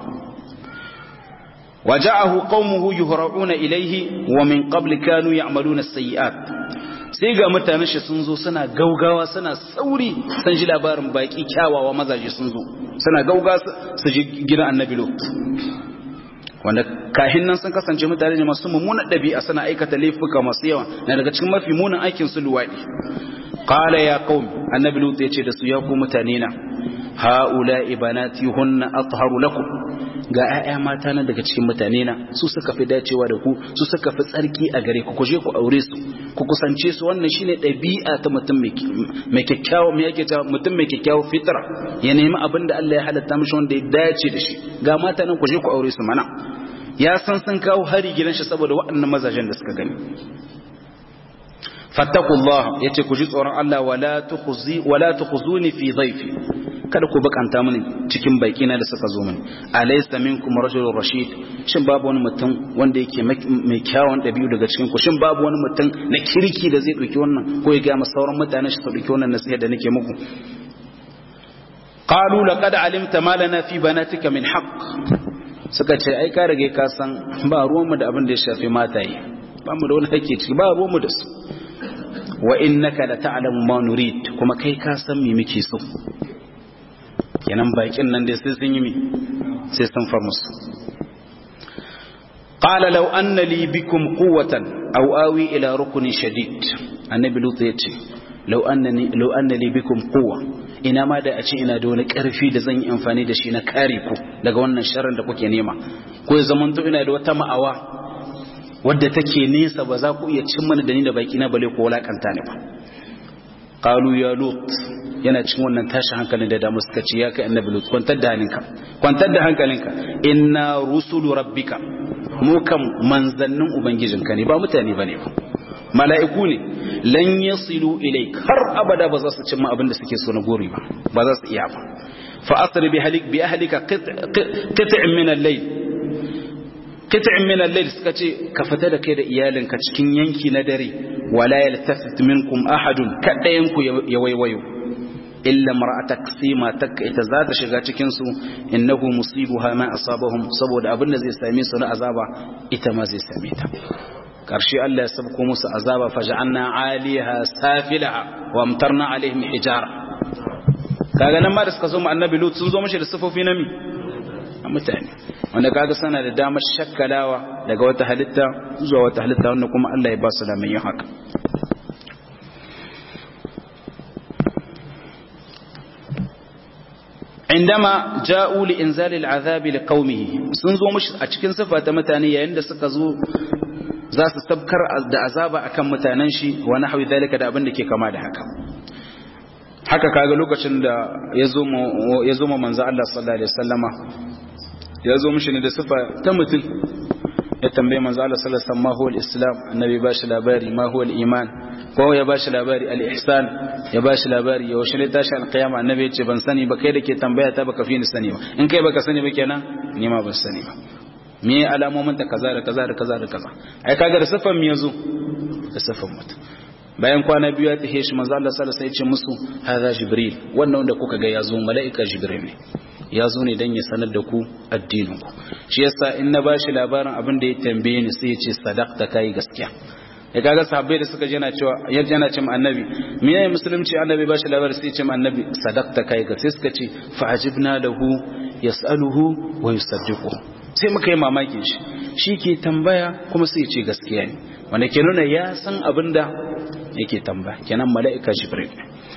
وجاءه قومه يهرعون إليه ومن قبل كانوا يعملون السيئات sai ga mutanen shi sun zo suna gaugawa suna sauri san ji labarin baki kyawawa mazaje sun zo suna gauga su ji gidan annabi lot wanda kahin nan sun kasance mutane ne masu mummunan ɗabi'a suna aikata laifuka masu yawa na daga cikin mafi munin aikin su luwaɗi qala ya qaum annabi lut yace da su ya ku mutane na haula ibanati hunna atharu lakum ga 'ya'ya mata na daga cikin mutane na su suka fi dacewa da ku su suka fi tsarki a gare ku kuje ku aure su ku kusance su wannan shine ɗabi'a ta mutum mai kyakkyawa mai yake ta mutum mai kyakkyawa fitra ya nemi abin da Allah ya halatta mishi wanda ya dace da shi ga mata nan kuje ku aure su mana ya san sun kawo hari gidan shi saboda waɗannan mazajen da suka gani fattakullah yace ku ji tsoron Allah wala tukhzi wala tukhzuni fi dhayfi kada ku bakanta mini cikin baikina da suka zo mini alaysa minkum rajulun rashid shin babu wani mutum wanda yake mai kyawun dabi'u daga cikin ku shin babu wani mutum na kirki da zai dauki wannan ko ya ga masa sauran mutane su dauki wannan nasiha da nake muku qalu laqad alimta ma lana fi banatika min haqq suka ce ai ka rage ka san ba ruwan mu da abin da ya shafi mataye ba mu da wani hakki ciki ba ruwan mu da su wa innaka la ta'lamu ma nurid kuma kai ka san me muke so kenan bakin nan dai sai sun yi mi sai sun far musu qala law anna li bikum quwwatan aw awi ila ruknin shadid annabi lutu yace law annani law anna li bikum quwwa ina ma da a ce ina da wani karfi da zan yi amfani da shi na kare ku daga wannan sharrin da kuke nema ko ya zamanto ina da wata ma'awa wadda take nesa ba za ku iya cin mana da ni da baki na bale ko walakanta ne ba qalu ya lut yana cikin wannan tashin hankalin da damu suka ce ya kai annabi lut kwantar da halinka kwantar da hankalinka inna rusulu rabbika mu kam manzannin ubangijinka ne ba mutane bane ba mala'iku ne lan yasilu ilaik har abada ba za su cimma abin da suke so na gori ba ba za su iya ba fa asri bi halik bi ahlika qit'in min al-layl qit'in min al-layl suka ce ka fita da kai da iyalinka cikin yanki na dare wala yaltafit minkum ahadun kadayan ku ya waiwayo illa mar'atak sima tak ita za ta shiga cikin su innahu musibuha ma asabahum saboda abin da zai same su na azaba ita ma zai same ta karshe Allah ya sabko musu azaba faj'alna 'aliha safilaha wa amtarna 'alaihim hijara kaga nan ma da suka zo mu annabi lut sun zo mishi da sifofi na mi mutane wanda kaga sana da damar shakkalawa daga wata halitta zuwa wata halitta wanda kuma Allah ya ba su da mai yin haka عندما جاءوا لإنزال العذاب لقومه sun zo mushi a cikin sifa ta mutane yayin da suka zo za su tabkar da azaba akan mutanen shi wa nahwi dalika da abin da ke kama da haka haka kaga lokacin da ya zo ya zo manzo Allah sallallahu alaihi wasallama ya zo mushi ne da sifa ta mutum ya tambaye manzo Allah sallallahu alaihi wasallam ma huwa al-islam annabi ba shi labari ma huwa al-iman ko ya ba shi labari al-ihsan ya ba shi labari ya washe ne tashi al-qiyama annabi ya ce ban sani ba kai da ke tambaya ta baka fi ni sani ba in kai baka sani ba kenan ni ma ban sani ba me alamomin ta kaza da kaza da kaza da kaza ai kaga da sifan me yazo da sifan mutum bayan kwana biyu ya tahe shi manzo Allah sallallahu alaihi wasallam ya ce musu hadha jibril wannan wanda kuka ga yazo mala'ika jibril ne ya zo ne don ya sanar da ku addininku shi yasa in na ba shi labarin abin da ya tambaye ni sai ya ce sadaqta kai gaskiya ya kaga sahabbai da suka jana cewa yadda yana ce annabi me yayin musulunci annabi ba shi labarin sai ya ce annabi sadaqta kai gaskiya suka ce fa ajibna lahu yasaluhu wa yusaddiqu sai muka yi mamakin shi shi ke tambaya kuma sai ya ce gaskiya ne wanda ke nuna ya san abin da yake tambaya kenan mala'ika jibril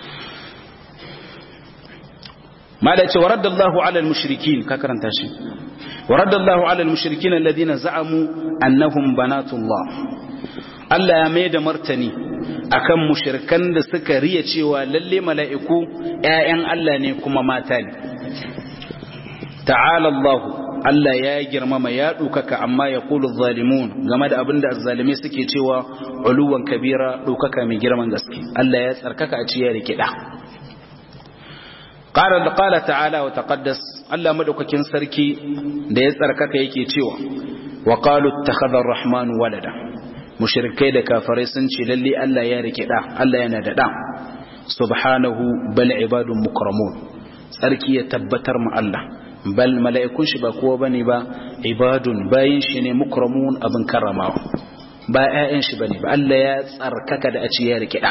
ماذا ورد الله على المشركين ككرن تاشي ورد الله على المشركين الذين زعموا أنهم بنات الله Allah ya mai da martani akan mushrikan da suka riya cewa lalle mala'iku ‘ya'yan Allah ne kuma mata ne. Ta'ala Allah, Allah ya girmama ya ɗaukaka amma ya kulu zalimun game da abin da zalimai suke cewa uluwan kabira ɗaukaka mai girman gaske. Allah ya tsarkaka a ciya da kiɗa. qala qala ta'ala wa taqaddas Allah madaukakin sarki da ya tsarkaka yake cewa wa qalu ittakhadha ar-rahman walada mushrikai da kafirai sun ce lalle Allah ya rike da Allah yana da da subhanahu bal ibadun mukramun sarki ya tabbatar mu Allah bal mala'ikun shi ba kowa bane ba ibadun bayin shi ne mukramun abin karramawa ba ƴaƴan shi bane ba Allah ya tsarkaka da a ce ya rike da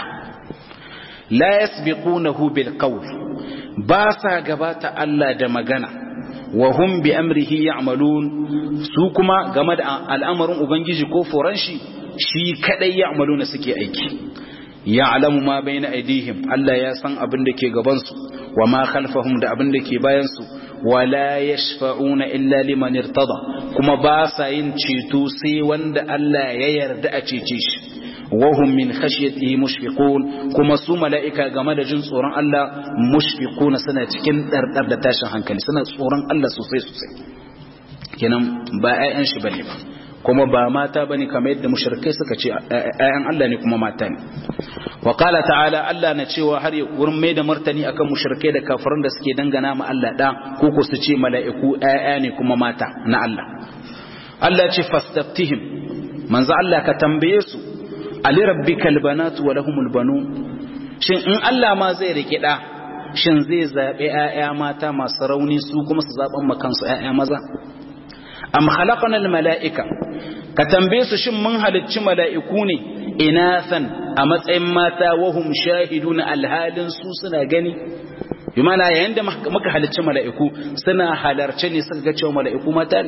la yasbiqunahu bil qawl ba sa gabata Allah da magana wa hum bi amrihi ya'malun su kuma game da al'amarin ubangiji ko foran shi shi kadai ya'maluna suke aiki ya'lamu ma bayna aydihim Allah ya san abin da ke gaban su wa ma khalfahum da abin da ke bayan su wala yashfa'una illa liman irtada kuma ba sa yin ceto sai wanda Allah ya yarda a cece shi wahum min khashyatihi mushfiqun kuma su mala'ika game da jin tsoron Allah mushfiquna suna cikin dardar da tashin hankali suna tsoron Allah sosai sosai kenan ba ƴaƴan shi bane ba kuma ba mata bane kamar yadda mushrikai suka ce ƴaƴan Allah ne kuma mata ne wa qala ta'ala Allah na cewa har ya wurin mai da martani akan mushrikai da kafiran da suke dangana ma Allah da ko ko su ce mala'iku ƴaƴa ne kuma mata na Allah Allah ce fastaftihim manzo Allah ka tambaye su ali rabbikal banatu wa lahumul banun shin in Allah ma zai rike da shin zai zabe ƴaƴa mata masu rauni su kuma su zaban makansu ƴaƴa maza am khalaqana al malaika ka tambaye su shin mun halicci mala'iku ne inathan a matsayin mata wahum shahiduna alhalin su suna gani bi mana yayin da muka halicci mala'iku suna halarce ne suka ga cewa mala'iku mata ne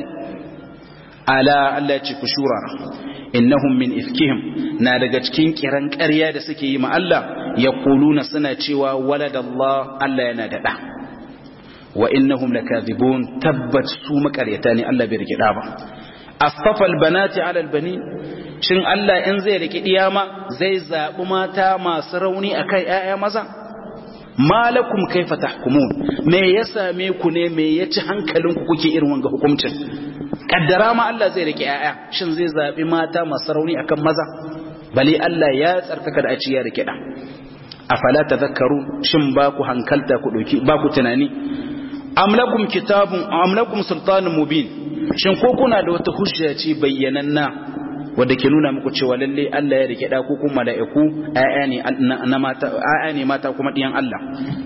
ala Allah ce ku shurara innahum min ifkihim na daga cikin kiran ƙarya da suke yi ma Allah yaquluna suna cewa waladallah Allah yana da da wa innahum lakadhibun tabbat su makaryata ne Allah bai rike da ba astafa albanati ala albani shin Allah in zai rike diyama zai zabi mata masu rauni akai ƴaƴa maza malakum kaifa tahkumun me ya same ku ne me ya ci hankalinku kuke irin wanga hukuncin kaddara ma Allah zai rike ƴaƴa shin zai zabi mata masu rauni akan maza bale Allah ya tsarkaka da a ci ya rike da afala tadhakkaru shin ba ku hankalta ku dauki ba ku tunani amlakum kitabun amlakum sultanun mubin shin ko kuna da wata hujja ce bayyananna wadda ke nuna muku cewa lalle Allah ya rike da ku kuma mala'iku ayya ne na mata ayya ne mata kuma diyan Allah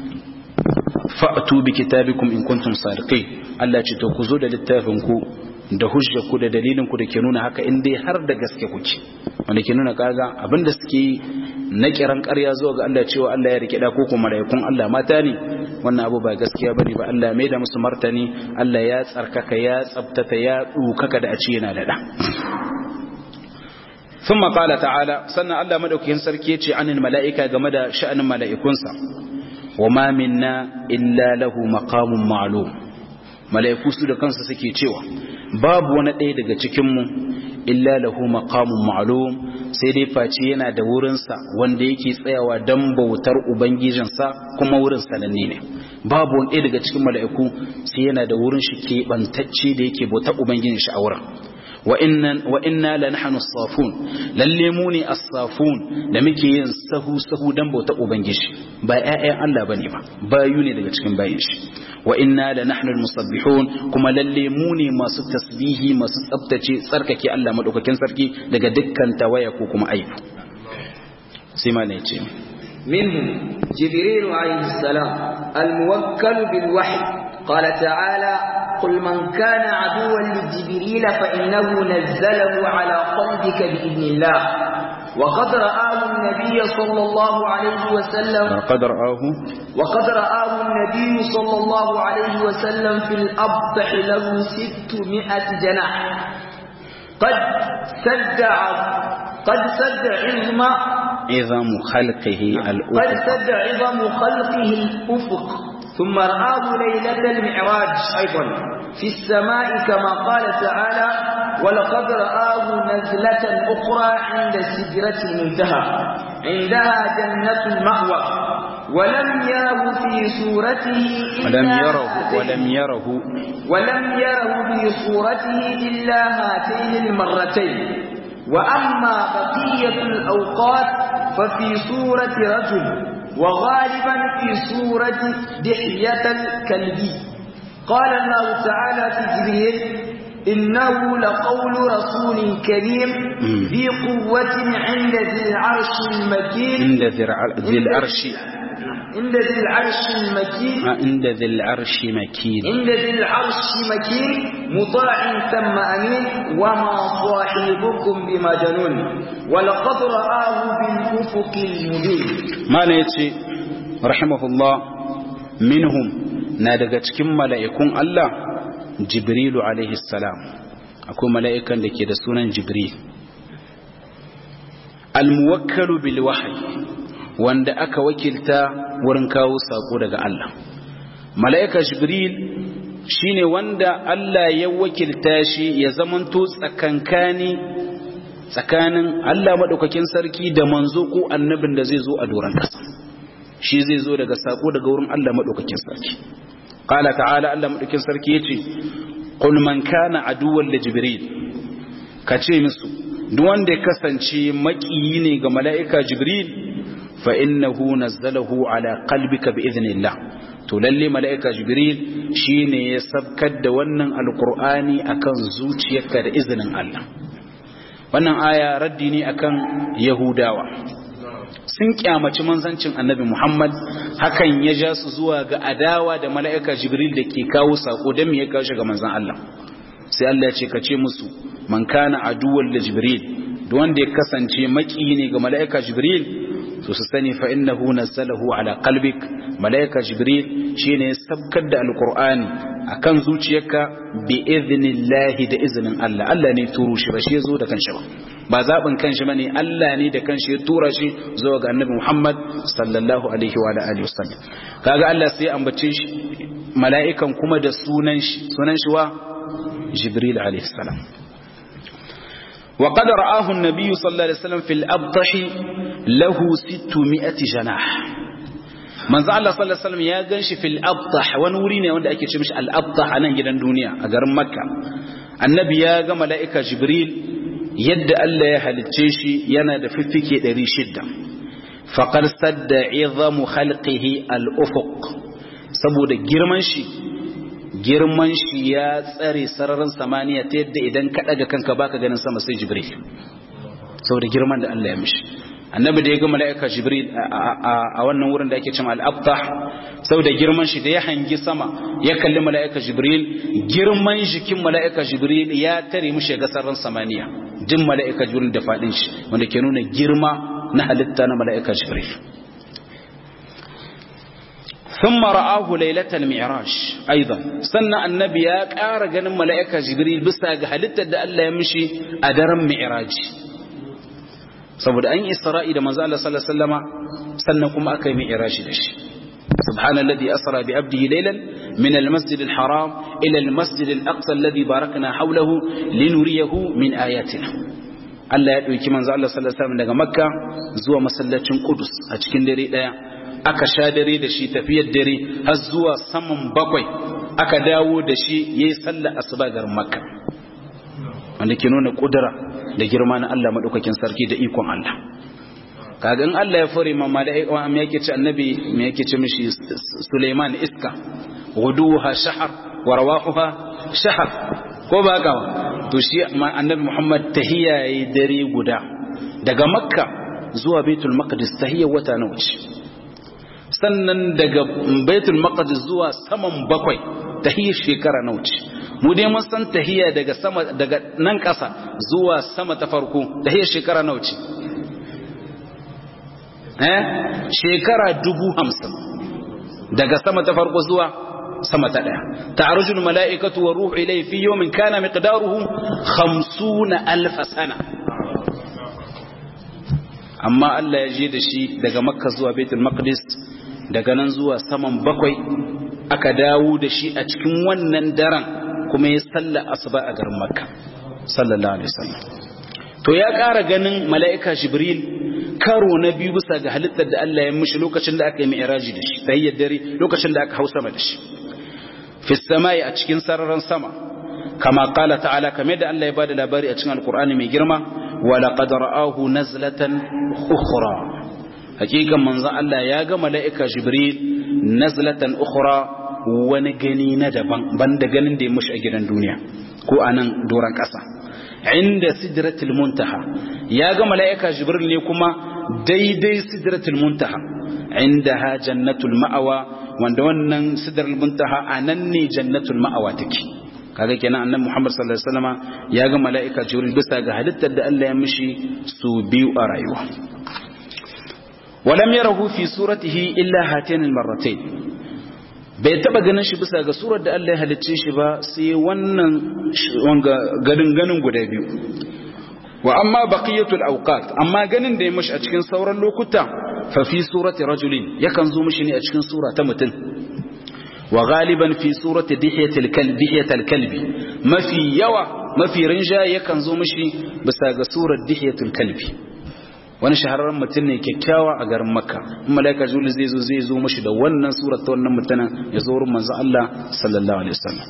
fa'tu bi kitabikum in kuntum sadiqin Allah ce to ku zo da littafin ku da hujja ku da dalilin ku da ke nuna haka in dai har da gaske kuke wanda ke nuna kaga abinda suke yi na kiran ƙarya zuwa ga Allah cewa Allah ya rike da ko kuma malaikun Allah mata ne wannan abu ba gaskiya bane ba Allah mai da musu martani Allah ya tsarkaka ya tsabtata ya dukaka da a ce yana da da ثم قال تعالى سنة الله مدوكين سركي عن الملائكة جمد شأن ملائكونسا وما منا إلا له مقام معلوم mala'iku su da kansu suke cewa babu wani ɗaya daga cikinmu illa lahu maqamun ma'lum sai dai face yana da wurinsa wanda yake tsayawa don bautar ubangijinsa kuma wurin sananne ne babu wani ɗaya daga cikin mala'iku sai yana da wurin shi keɓantacce da yake bautar ubangijin shi a wurin wa inna la nahnu safun lalle mu ne as-safun da muke yin sahu sahu dan bauta ubangiji ba ƴaƴan Allah bane ba bayu ne daga cikin bayin shi wa inna la nahnu al-musabbihun kuma lalle mu ne masu tasbihi masu tsaftace tsarkake Allah madaukakin sarki daga dukkan tawaya ko kuma aibu sai ma ne ce منهم جبريل عليه السلام الموكل بالوحي قال تعالى قل من كان عدوا لجبريل فإنه نزله على قلبك بإذن الله وقد رآه النبي صلى الله عليه وسلم قد رآه وقد رآه النبي صلى الله عليه وسلم في الأبطح له ستمائة جناح قد سد قد سد عظم عظم خلقه قد الأفق سد عظم خلقه الأفق ثم رآه ليلة المعراج أيضا في السماء كما قال تعالى ولقد رآه نزلة أخرى عند سدرة المنتهى عندها جنة المأوى ولم يره في صورته إلا ولم يره هاتين- ولم يره ولم يره في صورته إلا هاتين المرتين وأما بقية الأوقات ففي صورة رجل وغالبا في سورة دحية الكلبي قال الله تعالى في جبريل إنه لقول رسول كريم ذي قوة عند ذي العرش المكين عند ذي العرش عند ذي العرش المكين عند ذي العرش مكين عند ذي العرش مكين مطاع ثم أمين وما صاحبكم بمجنون ولقد رآه بالأفق المبين ما نيتي رحمه الله منهم نادقت كم ملائكون الله جبريل عليه السلام أكون ملائكا لكي دسونا جبريل الموكل بالوحي wanda aka wakilta wurin kawo sako daga Allah mala'ika jibril shine wanda Allah ya wakilta shi ya zamanto tsakankani tsakanin Allah madaukakin sarki da manzo ko annabin da zai zo a doran kasa shi zai zo daga sako daga wurin Allah madaukakin sarki qala ta'ala Allah madaukakin sarki yace qul man kana aduwwan li jibril kace musu duk wanda ya kasance makiyi ne ga mala'ika jibril فإنه نزله على قلبك بإذن الله تولي ملائكة جبريل شين يسبكد ونن القرآن أكن زوتيك بإذن الله wannan aya raddi ne akan Yahudawa sun kyamaci manzancin Annabi Muhammad hakan ya ja su zuwa ga adawa da mala'ika Jibril da ke kawo sako dan me ya kawo shi ga manzon Allah sai Allah ya ce ka ce musu man kana aduwwan li Jibril duk wanda ya kasance maki ne ga mala'ika Jibril to su sani fa innahu nazzalahu ala qalbik malaika jibril shine sabkar da alqur'ani akan zuciyarka bi idhnillahi da iznin Allah Allah ne turo shi ba shi yazo da kanshi ba ba zabin kanshi bane Allah ne da kanshi ya tura shi zuwa ga annabi Muhammad sallallahu alaihi wa alihi wasallam kaga Allah sai ambace shi mala'ikan kuma da sunan shi sunan shi wa jibril alaihi salam وقد رآه النبي صلى الله عليه وسلم في الأبطح له ستمائة جناح من زعل الله صلى الله عليه وسلم يا ganshi في الأبطح wani wuri ne wanda ake ce mishi al-abtah a nan gidan duniya a garin Makka annabi ya ga mala'ika Jibril yadda Allah ya halicce shi yana da fiffike 600 faqad sadda 'idhamu khalqihi al-ufuq saboda girman shi girman shi ya tsare sararin samaniya ta yadda idan ka daga kanka baka ganin sama sai jibril saboda girman da Allah ya mishi annabi da ya ga mala'ika jibril a wannan wurin da ake cewa al-abtah saboda girman shi da ya hangi sama ya kalli mala'ika jibril girman jikin mala'ika jibril ya tare mishi ga sararin samaniya jin mala'ika jibril da fadin shi wanda ke nuna girma na halitta na mala'ika jibril ثم رآه ليلة المعراج أيضا سنة النبي قار جن ملائكة جبريل بس هلت دا الله يمشي أدرم معراج saboda an isra'i da manzo Allah sallallahu alaihi wasallama sannan kuma aka yi mi'raji da shi subhanalladhi asra bi abdihi laylan min almasjid alharam ila almasjid alaqsa alladhi barakna hawlahu linuriyahu min ayatina Allah ya dauki manzo Allah sallallahu alaihi wasallam daga makka zuwa masallacin qudus a cikin dare daya aka sha dare da shi tafiyar dare har zuwa saman bakwai aka dawo da shi yayi sallar asuba garin makka wanda ke nuna kudura da girma na Allah madaukakin sarki da ikon Allah kaga in Allah ya fure ma mala'ika me yake ce annabi me yake ce mishi Sulaiman iska guduha shahar wa rawahuha shahar ko ba haka to shi annabi Muhammad tahiyya yayi dare guda daga makka zuwa baitul maqdis tahiyya wata nawa ce sannan daga baitul maqdis zuwa saman bakwai tahiyya shekara nawa ce mu dai mun san tahiyya daga sama daga nan ƙasa zuwa sama ta farko tahiyya shekara nawa ce eh shekara dubu hamsin daga sama ta farko zuwa sama ta daya ta'arujul mala'ikatu wa ruhu ilayhi fi yawmin kana miqdaruhu 50 alf sana amma Allah ya je da shi daga makka zuwa baitul maqdis daga nan zuwa saman bakwai aka dawo da shi a cikin wannan daren kuma ya salla asuba a garin makka sallallahu alaihi wasallam to ya ƙara ganin mala'ika jibril karo na biyu bisa ga halittar da Allah ya mishi lokacin da aka yi mi'raji da shi tahiyyar dare lokacin da aka hau sama da shi fi samai a cikin sararin sama kama qala ta'ala kamar da Allah ya bada labari a cikin alqur'ani mai girma wa laqad ra'ahu nazlatan ukhra hakikan manzon Allah ya ga mala'ika jibril nazlatan ukhra wani gani na daban banda ganin da ya mushi a gidan duniya ko a nan doron ƙasa inda sidratul muntaha ya ga mala'ika jibril ne kuma daidai sidratul muntaha inda ha jannatul ma'awa wanda wannan sidratul muntaha a nan ne jannatul ma'awa take kaga kenan annabi Muhammad sallallahu alaihi wasallama ya ga mala'ika jibril bisa ga halittar da Allah ya mishi su biyu a rayuwa ولم يره في صورته إلا هاتين المرتين bai taba ganin shi bisa ga surar da Allah ya halicce shi ba sai wannan ganin ganin guda biyu wa amma baqiyatul awqat amma ganin da ya mishi a cikin sauran lokuta fa fi surati rajulin yakan zo mishi ne a cikin sura ta mutum wa galiban fi surati dihiyatil kalbi dihiyatil kalbi mafi yawa mafi rinja yakan zo mishi bisa ga surar dihiyatul kalbi wani shahararren mutum ne kyakkyawa a garin makka in malaika juli zai zo zai zo mashi da wannan surat ta wannan mutumin ya zo wurin manzo Allah sallallahu alaihi wasallam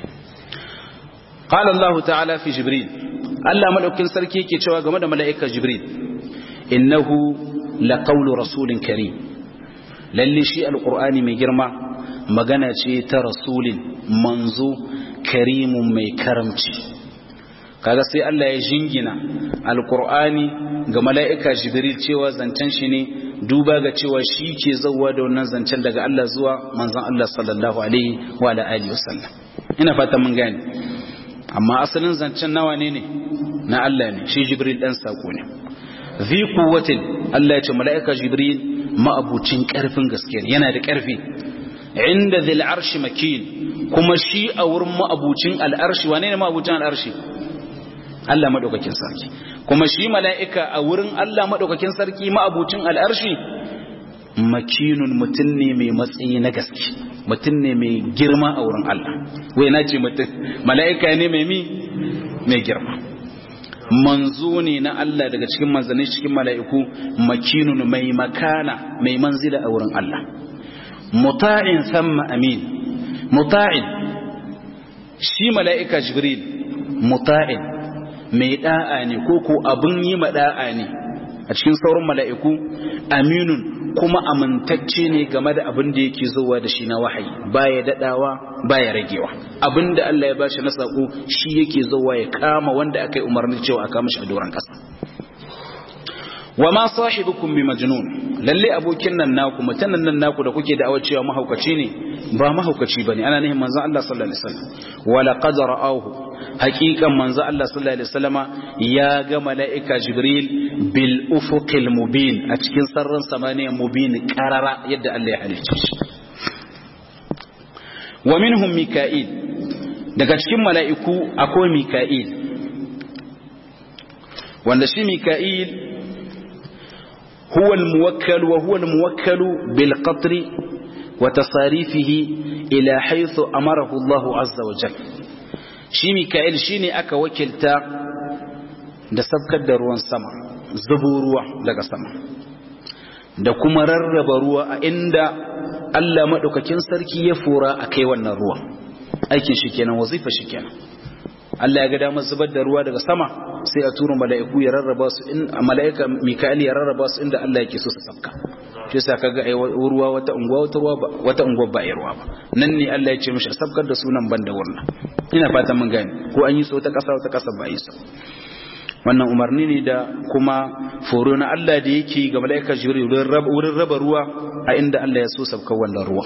qala Allah ta'ala fi jibril Allah madaukin sarki yake cewa game da malaika jibril innahu laqawlu rasulin karim lalle shi alqur'ani mai girma magana ce ta rasulin manzo karimun mai karamci kaga sai Allah ya jingina alkur'ani ga mala'ika jibril cewa zancen shi ne duba ga cewa shi ke zauwa da wannan zancen daga Allah zuwa manzon Allah sallallahu alaihi wa alihi wasallam ina fata mun gane amma asalin zancen nawa ne ne na Allah ne shi jibril dan sako ne zi quwwatin Allah ya ce mala'ika jibril ma'abucin karfin gaskiya yana da karfi inda zil arshi makin kuma shi a wurin ma'abucin al'arshi wane ne ma'abucin al'arshi Allah maɗaukakin sarki kuma shi mala'ika a wurin Allah maɗaukakin sarki ma'abucin al'arshi makinun mutum ne mai matsayi na gaske mutum ne mai girma a wurin Allah wai na ce mutum mala'ika ne mai mi mai girma manzo ne na Allah daga cikin manzanni cikin mala'iku makinun mai makana mai manzila a wurin Allah muta'in samma amin muta'in shi mala'ika jibril muta'in mai da'a ne ko ko abin yi ma da'a ne a cikin sauran mala'iku aminun kuma amintacce ne game da abin da yake zuwa da shi na wahayi baya dadawa baya ragewa abin da Allah ya bashi na sako shi yake zuwa ya kama wanda aka yi umarni cewa a kama shi a doron kasa wa ma sahibukum bi majnun lalle abokin nan naku mutanen nan naku da kuke da'awar cewa mahaukaci ne ba mahaukaci bane ana nihin manzon Allah sallallahu alaihi wasallam wa laqad ra'awhu haqiqan manzon Allah sallallahu alaihi wasallama ya ga mala'ika jibril bil ufuqil mubin a cikin sarran samaniya mubin qarara yadda Allah ya halicce shi wa minhum mika'il daga cikin mala'iku akwai mika'il wanda shi mika'il هو الموكل وهو الموكل بالقطر وتصاريفه إلى حيث أمره الله عز وجل shi Mika'il shine aka wakilta da sabkar da ruwan sama zubo ruwa daga sama da kuma rarraba ruwa a inda Allah maɗaukakin sarki ya fura a kai wannan ruwa aikin shi kenan wazifa shi kenan Allah ya ga damar zubar da ruwa daga sama sai a tura mala'iku ya rarraba su in mala'ika Mika'il ya rarraba su inda Allah yake so su sabka shi yasa kaga ai ruwa wata unguwa wata ruwa wata unguwa ba ai ruwa ba nan ne Allah ya ce mishi sabkar da sunan banda wannan ina fatan mun gane ko an yi so ta kasa wata kasa ba yi so wannan umarni ne da kuma foro na Allah da yake ga mala'ika Jibril wurin raba ruwa a inda Allah ya so sabkar wannan ruwa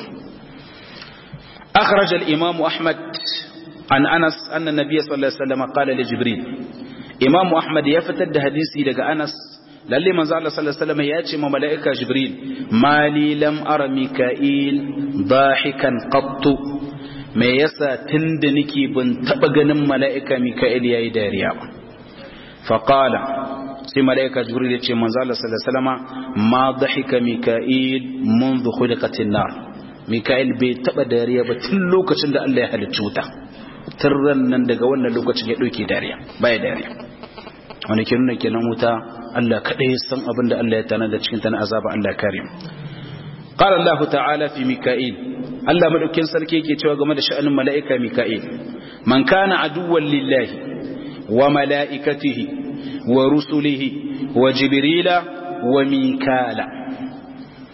أخرج الإمام أحمد عن أنس أن النبي صلى الله عليه وسلم قال لجبريل إمام أحمد يفتد حديثي لغا أنس lalle manzo Allah sallallahu alaihi wasallam ya ce ma malaika Jibril mali lam ara Mika'il dahikan qattu me yasa tunda nake ban taba ganin malaika Mika'il yayi dariya ba fa qala sai malaika Jibril ya ce manzo Allah sallallahu alaihi wasallam ma dahika Mika'il منذ خلقت النار Mika'il bai taba dariya ba tun lokacin da Allah ya halicci wuta tun nan daga wannan lokacin ya ɗauke dariya baya dariya wani ke nuna kenan wuta Allah kaɗai ya san abin da Allah ya tana da cikin ta na azaba Allah ya kare mu qala Allah ta'ala fi mika'il Allah madaukin sarki yake cewa game da sha'anin mala'ika mika'il man kana aduwwan lillahi wa mala'ikatihi wa rusulihi wa jibrila wa mikala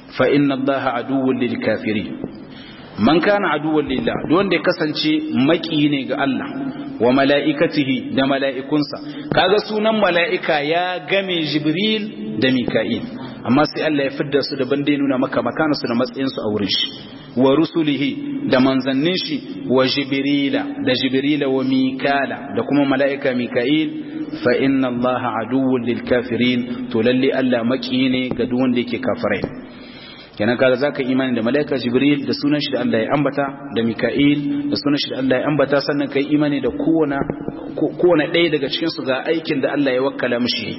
fa inna allaha aduwwun lil kafirin man kana aduwwan lillah duk wanda ya kasance maki ne ga Allah wa mala'ikatihi da mala'ikunsa kaga sunan mala'ika ya game jibril da mika'il amma sai Allah ya fidda su daban da nuna maka makanarsu da matsayinsu a wurin shi wa rusulihi da manzannin shi wa jibrila da jibrila wa mikala da kuma mala'ika mika'il fa inna allaha aduwwun lil kafirin to lalle Allah maki ne ga duk wanda yake kafirai kenan kaga zaka imani da malaika jibril da sunan shi da Allah ya ambata da mika'il da sunan shi da Allah ya ambata sannan kai imani da kowane kowane ɗaya daga cikin su ga aikin da Allah ya wakkala mishi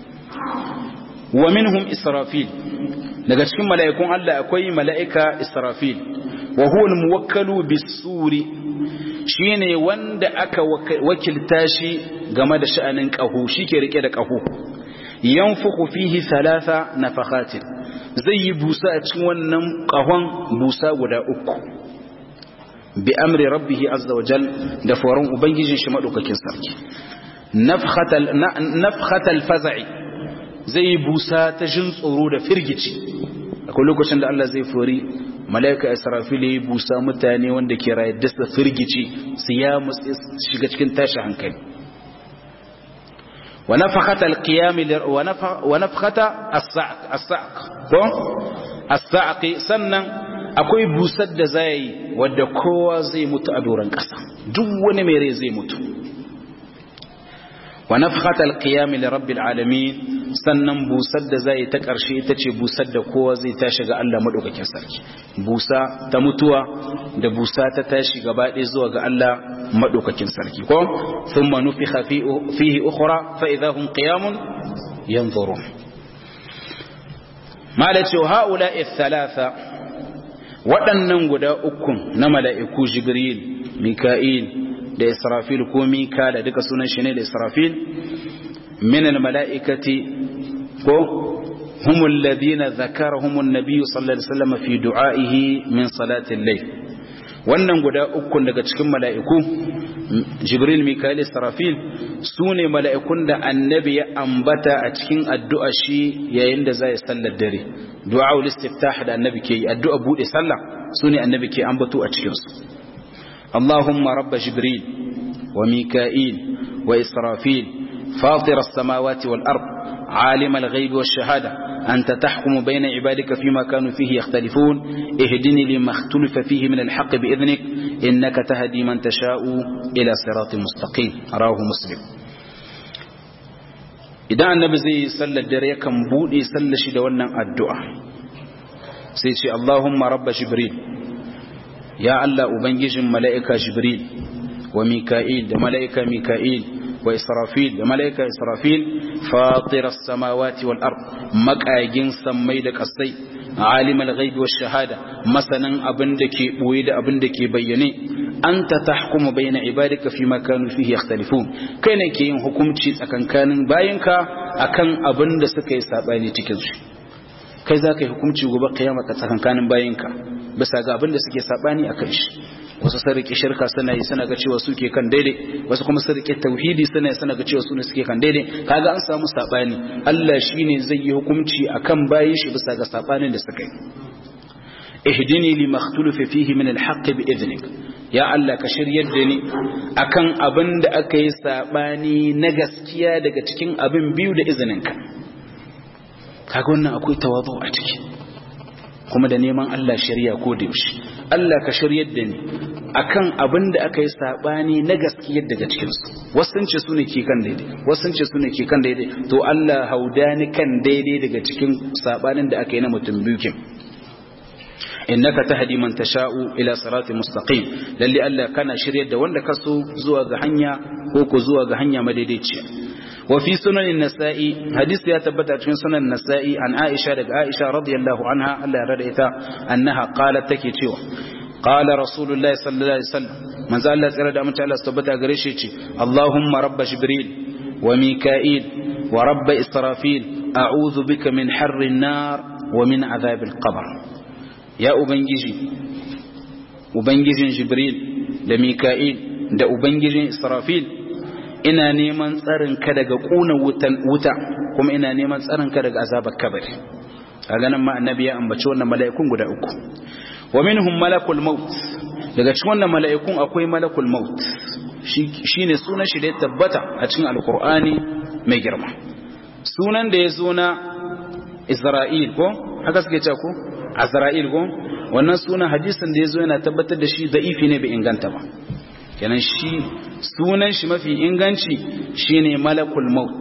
wa minhum israfil daga cikin mala'ikun Allah akwai mala'ika israfil wa huwa al-muwakkalu bis-suri shine wanda aka wakilta shi game da sha'anin qahu shike rike da qahu yanfuku fihi thalatha nafakhatin zai yi busa a cikin wannan kahon busa guda uku bi amri rabbihi azza wa jal da foron ubangijin shi madaukakin sarki nafkhatal faza'i zai yi busa ta jin tsoro da firgici akwai lokacin da Allah zai fori malaika israfil ya yi busa mutane wanda ke raye da firgici su ya mutsi shiga cikin tashi hankali ونفخة القيام ونفخة الصعق الصعق الصعق sannan akwai busar da zai wadda kowa zai mutu a doron ƙasa duk wani mai rai zai mutu wa nafkhat alqiyam li rabbil alamin sannan busar da zai ta ƙarshe ita ce busar da kowa zai tashi ga Allah madaukakin sarki busa ta mutuwa da busa ta tashi gaba ɗaya zuwa ga Allah madaukakin sarki ko thumma nufikha fihi ukhra fa idha hum qiyamun yanzurun malaci haula thalatha waɗannan guda ukun na mala'iku jibril mika'il da israfil ko mika da duka sunan shi ne da israfil min mala'ikati ko هم الذين ذكرهم النبي صلى الله عليه وسلم في دعائه من صلاة الليل wannan guda ukun daga cikin mala'iku jibril mikael sarafil su ne mala'ikun da annabi ya ambata a cikin addu'a shi yayin da zai sallar dare du'a ul istiftah da annabi ke yi addu'a bude sallah su ne annabi ke ambato a cikin su allahumma rabba jibril wa mikael wa israfil fatir as-samawati wal ard عالم الغيب والشهادة أنت تحكم بين عبادك فيما كانوا فيه يختلفون اهدني لما اختلف فيه من الحق بإذنك إنك تهدي من تشاء إلى صراط مستقيم رواه مسلم idan annabi zai sallar dare yakan bude sallar shi da wannan addu'a sai ce Allahumma rabba jibril ya Allah ubangijin mala'ika jibril wa mika'il da mala'ika mika'il wa israfil da mala'ika israfil fatiras samawati wal ard maqagin sammai da kasai alimul ghaibi wash shahada masanan abin da ke boye da abin da ke bayyane anta tahkumu bayna ibadika fima kanu fihi yakhtalifun kai ne ke yin hukunci tsakankanin bayinka akan abin da suka yi sabani cikin su kai za ka yi hukunci gobe kiyama ta tsakankanin bayinka bisa ga abin da suke sabani akan shi wasu sun rike shirka suna yi suna ga cewa suke kan daidai wasu kuma sun rike tauhidi suna yi suna ga cewa su ne suke kan daidai kaga an samu sabani Allah shine zai yi hukunci akan bayin shi bisa ga sabanin da suka yi ihdini lima ikhtalafa fihi min alhaq bi idnik ya Allah ka shiryar da ni akan abin da aka yi sabani na gaskiya daga cikin abin biyu da izininka kaga wannan akwai tawazu a ciki kuma da neman Allah shari'a ko da yaushe Allah ka shiryar da ni akan abin da aka yi sabani na gaskiyar daga cikin su wasu ce su ne ke kan daidai wasu ce su ne ke kan daidai to Allah haudani kan daidai daga cikin sabanin da aka yi na mutum biyu kin innaka tahdi man tasha'u ila siratin mustaqim lalle Allah kana shiryar da wanda ka so zuwa ga hanya ko ko zuwa ga hanya madaidaiciya وفي سنن النسائي حديث يا تبت في سنن النسائي عن عائشة لك عائشة رضي الله عنها ألا ردئتا أنها قالت تكي تيوى قال رسول الله صلى الله عليه وسلم من زال الله سيرد أمن تعالى استبتها قريشي اللهم رب جبريل وميكائيل ورب إسرافيل أعوذ بك من حر النار ومن عذاب القبر يا أبنجي أبنجي جبريل لميكائيل da Ubangijin Israfil ina neman tsarin ka daga kuna wutan wuta kuma ina neman tsarin ka daga azabar kabari a ganin ma annabi ya ambaci wannan mala'ikun guda uku wa minhum malakul maut daga cikin wannan mala'ikun akwai malakul maut shine sunan shi da ya tabbata a cikin alqur'ani mai girma sunan da ya zo na Isra'il ko haka suke cewa ko Azra'il ko wannan sunan hadisin da ya zo yana tabbatar da shi da'ifi ne bai inganta ba kenan shi sunan shi mafi inganci shine malakul maut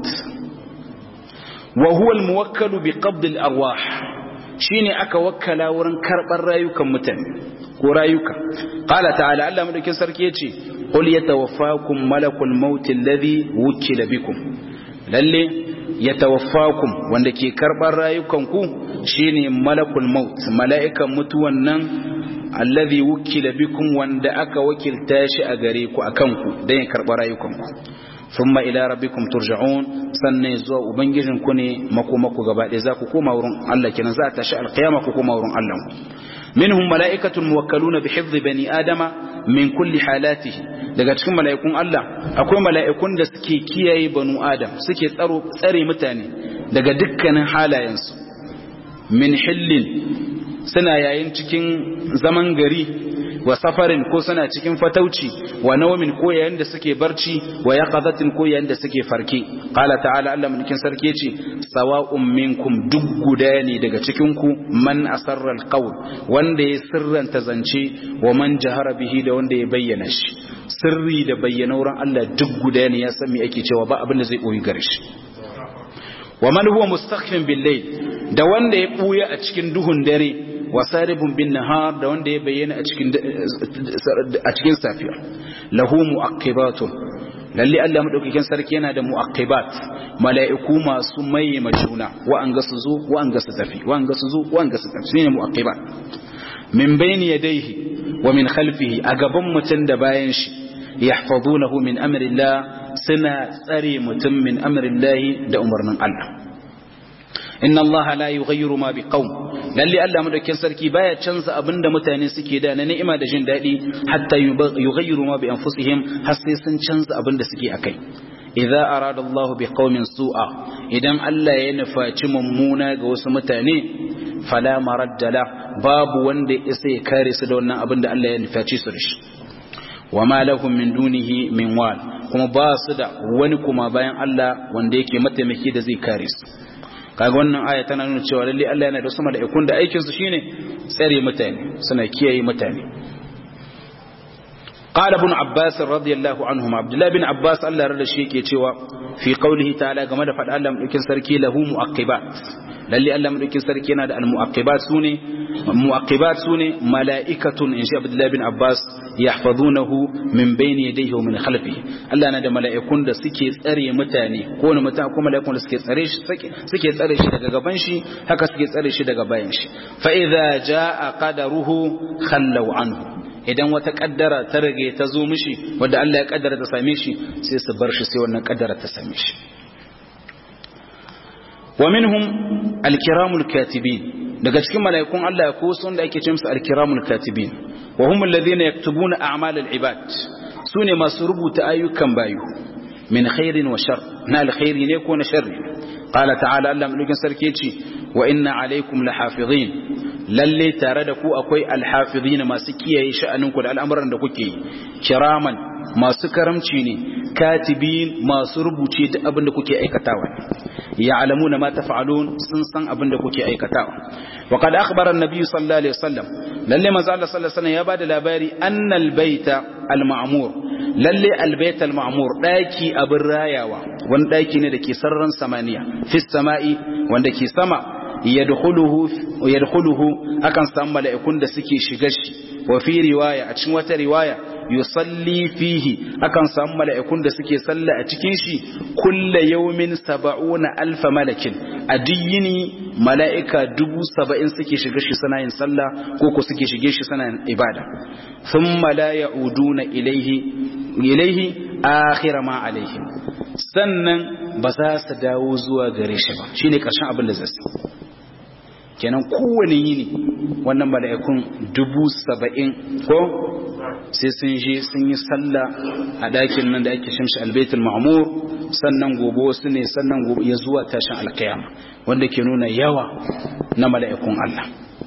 wa huwa al-muwakkalu bi qabd al-arwah shine aka wakkala wurin karbar rayukan mutane ko rayuka qala ta'ala Allah madaukin sarki yace qul yatawaffakum malakul maut alladhi wukila bikum lalle yatawaffakum wanda ke karbar rayukan ku shine malakul maut mala'ikan mutuwan nan alladhi wukila bikum wanda aka wakilta shi a gare ku akan ku dan ya karba rayukan ku thumma ila rabbikum turja'un sannan zuwa ubangijin ku ne makomako gaba ɗaya za ku koma wurin Allah kenan za ta shi alqiyama ku koma wurin Allah minhum mala'ikatun muwakkaluna bi hifdhi bani adama min kulli halatihi daga cikin mala'ikun Allah akwai mala'ikun da suke kiyaye banu adam suke tsaro tsare mutane daga dukkanin halayensu min hillin suna yayin cikin zaman gari wa safarin ko suna cikin fatauci wa nawamin ko yayin da suke barci wa yaqadatin ko yayin da suke farke qala ta'ala Allah mulkin sarki ce sawa'un minkum duk guda ne daga cikin ku man asarra alqawl wanda ya sirranta zance wa man jahara bihi da wanda ya bayyana shi sirri da bayyana wurin Allah duk guda ne ya san me ake cewa ba abin da zai koyi gare shi wa man huwa mustakhfin bil layl da wanda ya buya a cikin duhun dare wasaribun bin nahar da wanda ya bayyana a cikin a cikin safiya lahu muaqibatun lalle Allah madaukakin sarki yana da muaqibat mala'iku masu mai majuna wa an ga su zo wa an ga su tafi wa an ga su zo wa an ga su tafi shine muaqibat min bayni yadayhi wa min khalfihi a gaban mutun da bayan shi yahfazunahu min amrillah suna tsare mutum min amrillah da umarnin Allah inna allaha la yughayyiru ma biqaum lalle Allah madaukakin sarki baya canza abinda mutane suke da na ni'ima da jin dadi hatta yughayyiru ma bi anfusihim har sai sun canza abinda suke akai idza arada Allah biqaumin su'a idan Allah ya nufaci mummuna ga wasu mutane fala maradda la babu wanda isa ya kare su da wannan abinda Allah ya nufaci su da shi wama lahum min dunihi min wal kuma ba su da wani kuma bayan Allah wanda yake mataimaki da zai kare su kaga wannan aya tana nuna cewa lalle Allah yana da wasu mala'ikun da aikin su shine tsare mutane suna kiyaye mutane قال ابن عباس رضي الله عنهما عبد الله بن عباس الله رضي shi yake cewa fi qawlihi ta'ala game da fada Allah mudukin sarki lahu muaqibat lalle Allah mudukin sarki yana da almuaqibat sune muaqibat sune mala'ikatun in sha Abdullah bin Abbas yahfazunahu min bayni yadayhi wa min khalfihi Allah yana da mala'ikun da suke tsare mutane ko ne mutane ko mala'ikun da suke tsare shi suke tsare shi daga gaban shi haka suke tsare shi daga bayan shi fa idza jaa qadaruhu khallu anhu idan wata kaddara ta rage ta zo mishi wadda Allah ya kaddara ta same shi sai su bar shi sai wannan kaddara ta same shi wa minhum alkiramul katibin daga cikin mala'ikun Allah ko sun da ake ce musu alkiramul katibin wa hum alladhina yaktubuna a'mal al-ibad sune masu rubuta ayyukan bayu min khairin wa shar na alkhairi ne ko na sharri qala ta'ala Allah mulkin sarki ce wa inna alaikum lahafizin lalle tare da ku akwai alhafizina masu kiyaye sha'aninku da al'amuran da kuke kiraman masu karamci ne katibin masu rubuce duk abin da kuke aikatawa ya'lamuna ma taf'alun sun san abin da kuke aikatawa wa qad akhbara an-nabiy sallallahu alaihi wasallam lalle manzo Allah sallallahu alaihi wasallam ya bada labari annal baita al-ma'mur lalle al-bait al-ma'mur daki abin rayawa wani daki ne da ke sararin samaniya fi sama'i wanda ke sama yadkhuluhu akan samu mala'ikun da suke shiga shi wa fi riwaya a cikin wata riwaya yusalli fihi akan samu mala'ikun da suke salla a cikin shi kulla yawmin saba'una alfa malakin a diyini mala'ika dubu saba'in suke shiga shi suna yin sallah ko ko suke shige shi suna yin ibada thumma la ya'uduna ilaihi ilaihi akhira ma alaihim sannan ba za su dawo zuwa gare shi ba shine karshen abin da zai kenan kowane yini wannan mala'ikun dubu saba'in ko sai sun je sun yi sallah a ɗakin nan da ake shamshi albaitul ma'amur sannan gobe wasu ne sannan gobe ya zuwa tashin alkiyama wanda ke nuna yawa na mala'ikun Allah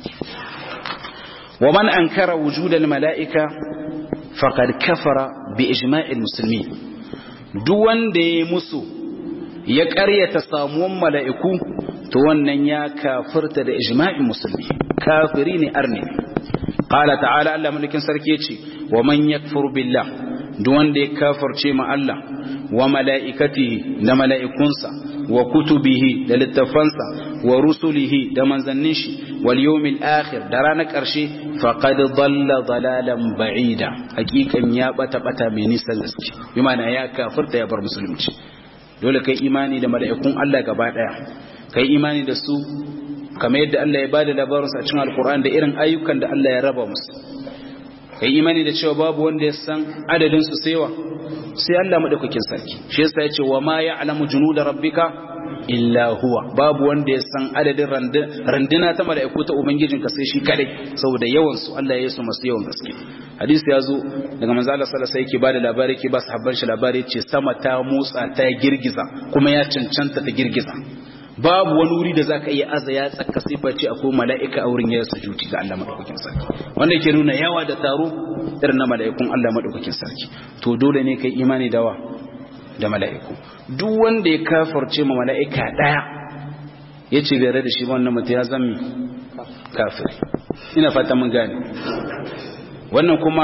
wa man ankara wujudal mala'ika faqad kafara bi ijma'il muslimin duk wanda ya musu ya ƙaryata samuwan mala'iku to wannan ya kafirta da ijma'in musulmi kafiri ne arne qala ta'ala Allah mulkin sarki ce wa man yakfur billah duk wanda ya kafirce ma Allah wa mala'ikatihi da mala'ikunsa wa kutubihi da littafansa wa rusulihi da manzannin shi wal yawmil akhir da ranar ƙarshe faqad dalla dalalan ba'ida hakikan ya bata bata mai nisan gaske bi ma'ana ya kafirta ya bar musulunci dole kai imani da mala'ikun Allah gaba daya kai imani da su kamar yadda Allah ya bada labarinsu a cikin alkur'ani da irin ayyukan da Allah ya raba musu kai imani da cewa babu wanda ya san adadin su saiwa sai Allah madaukakin sarki shi yasa yace wa ma ya'lamu junuda rabbika illa huwa babu wanda ya san adadin randuna ta mala'iku ta ubangijinka sai shi kadai saboda yawan su Allah ya yi su masu yawan gaske hadisi ya zo daga manzo Allah sallallahu alaihi yake bada labari yake ba sahabban shi labari yace sama ta motsa ta girgiza kuma ya cancanta ta girgiza babu wani wuri da zaka iya aza ya tsaka sai face akwai mala'ika a wurin ya sujuti ga Allah madaukakin sarki wanda yake nuna yawa da taro irin na mala'ikun Allah madaukakin sarki to dole ne kai imani da wa da mala'iku duk wanda ya kafarce ma mala'ika daya yace bai rada shi ba wannan mutum ya zama kafiri ina fata mun gane wannan kuma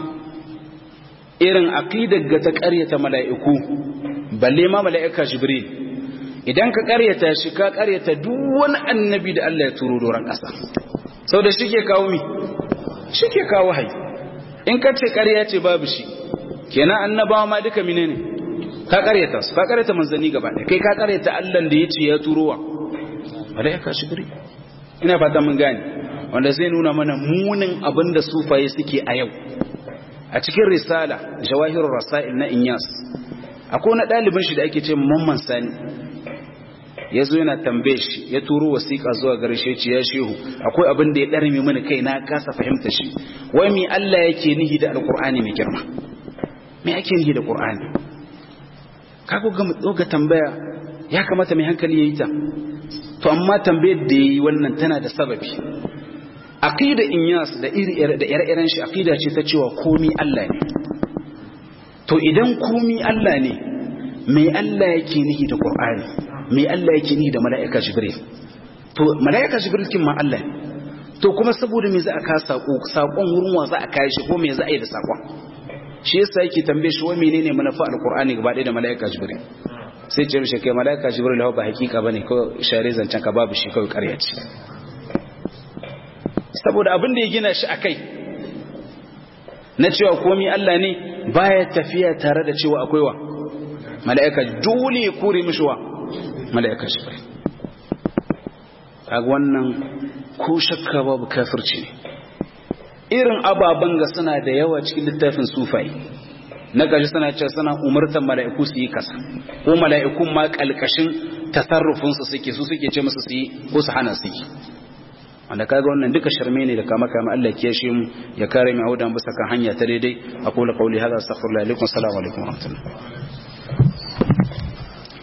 irin aqidar ga ta ƙaryata mala'iku balle ma mala'ika jibril idan ka karyata shi ka karyata duk wani annabi da Allah ya turo doron ƙasa sau da shi ke kawo mi shi ke kawo hai in ka ce karya ce babu shi kenan annabawa ma duka mine ne ka karyata su ka karyata manzanni gaba ɗaya kai ka karyata Allah da ya ce ya turo wa wadda ya kashi gari ina fata mun gane wanda zai nuna mana munin abin da sufaye suke a yau a cikin risala jawahirul rasail na inyas akwai na ɗalibin shi da ake ce mamman sani ya zo yana tambaye shi ya turo wasiƙa zuwa gare shi ce ya shehu akwai abin da ya ɗarme mini kai na kasa fahimta shi wai mi Allah yake nihi da alƙur'ani mai girma me ake nihi da ƙur'ani kago ga mu ga tambaya ya kamata mai hankali yayi ta to amma tambayar da yayi wannan tana da sababi aqida inyas da iri da ire-iren shi aqida ce ta cewa komi Allah ne to idan komi Allah ne mai Allah yake nihi da ƙur'ani mai Allah yake ni da mala'ika jibril to mala'ika jibril kin ma Allah ne to kuma saboda me za a ka sako sakon wurin wa za a kai shi ko me za a yi da sakon shi yasa yake tambaye shi wa menene manufa alqur'ani gaba ɗaya da mala'ika jibril sai ce mishi kai mala'ika jibril ba hakika bane ko share zancen ka babu shi kawai ƙarya ce saboda abin da ya gina shi akai na cewa komai Allah ne baya tafiya tare da cewa akwai wa mala'ika dole ya kore mishi wa mala'ika jibril kaga wannan ko shakka babu kafirci ne irin ababen ga suna da yawa cikin littafin sufai na gaji suna cewa suna umartar mala'iku su yi kasa ko mala'ikun ma kalkashin tasarrufinsu suke su suke ce musu su yi ko su hana su yi wanda kaga wannan duka sharme ne da kama kama Allah ya shi mu ya kare mu audan bisa kan hanya ta daidai aqulu qawli hadha astaghfirullah alaikum assalamu alaikum wa rahmatullah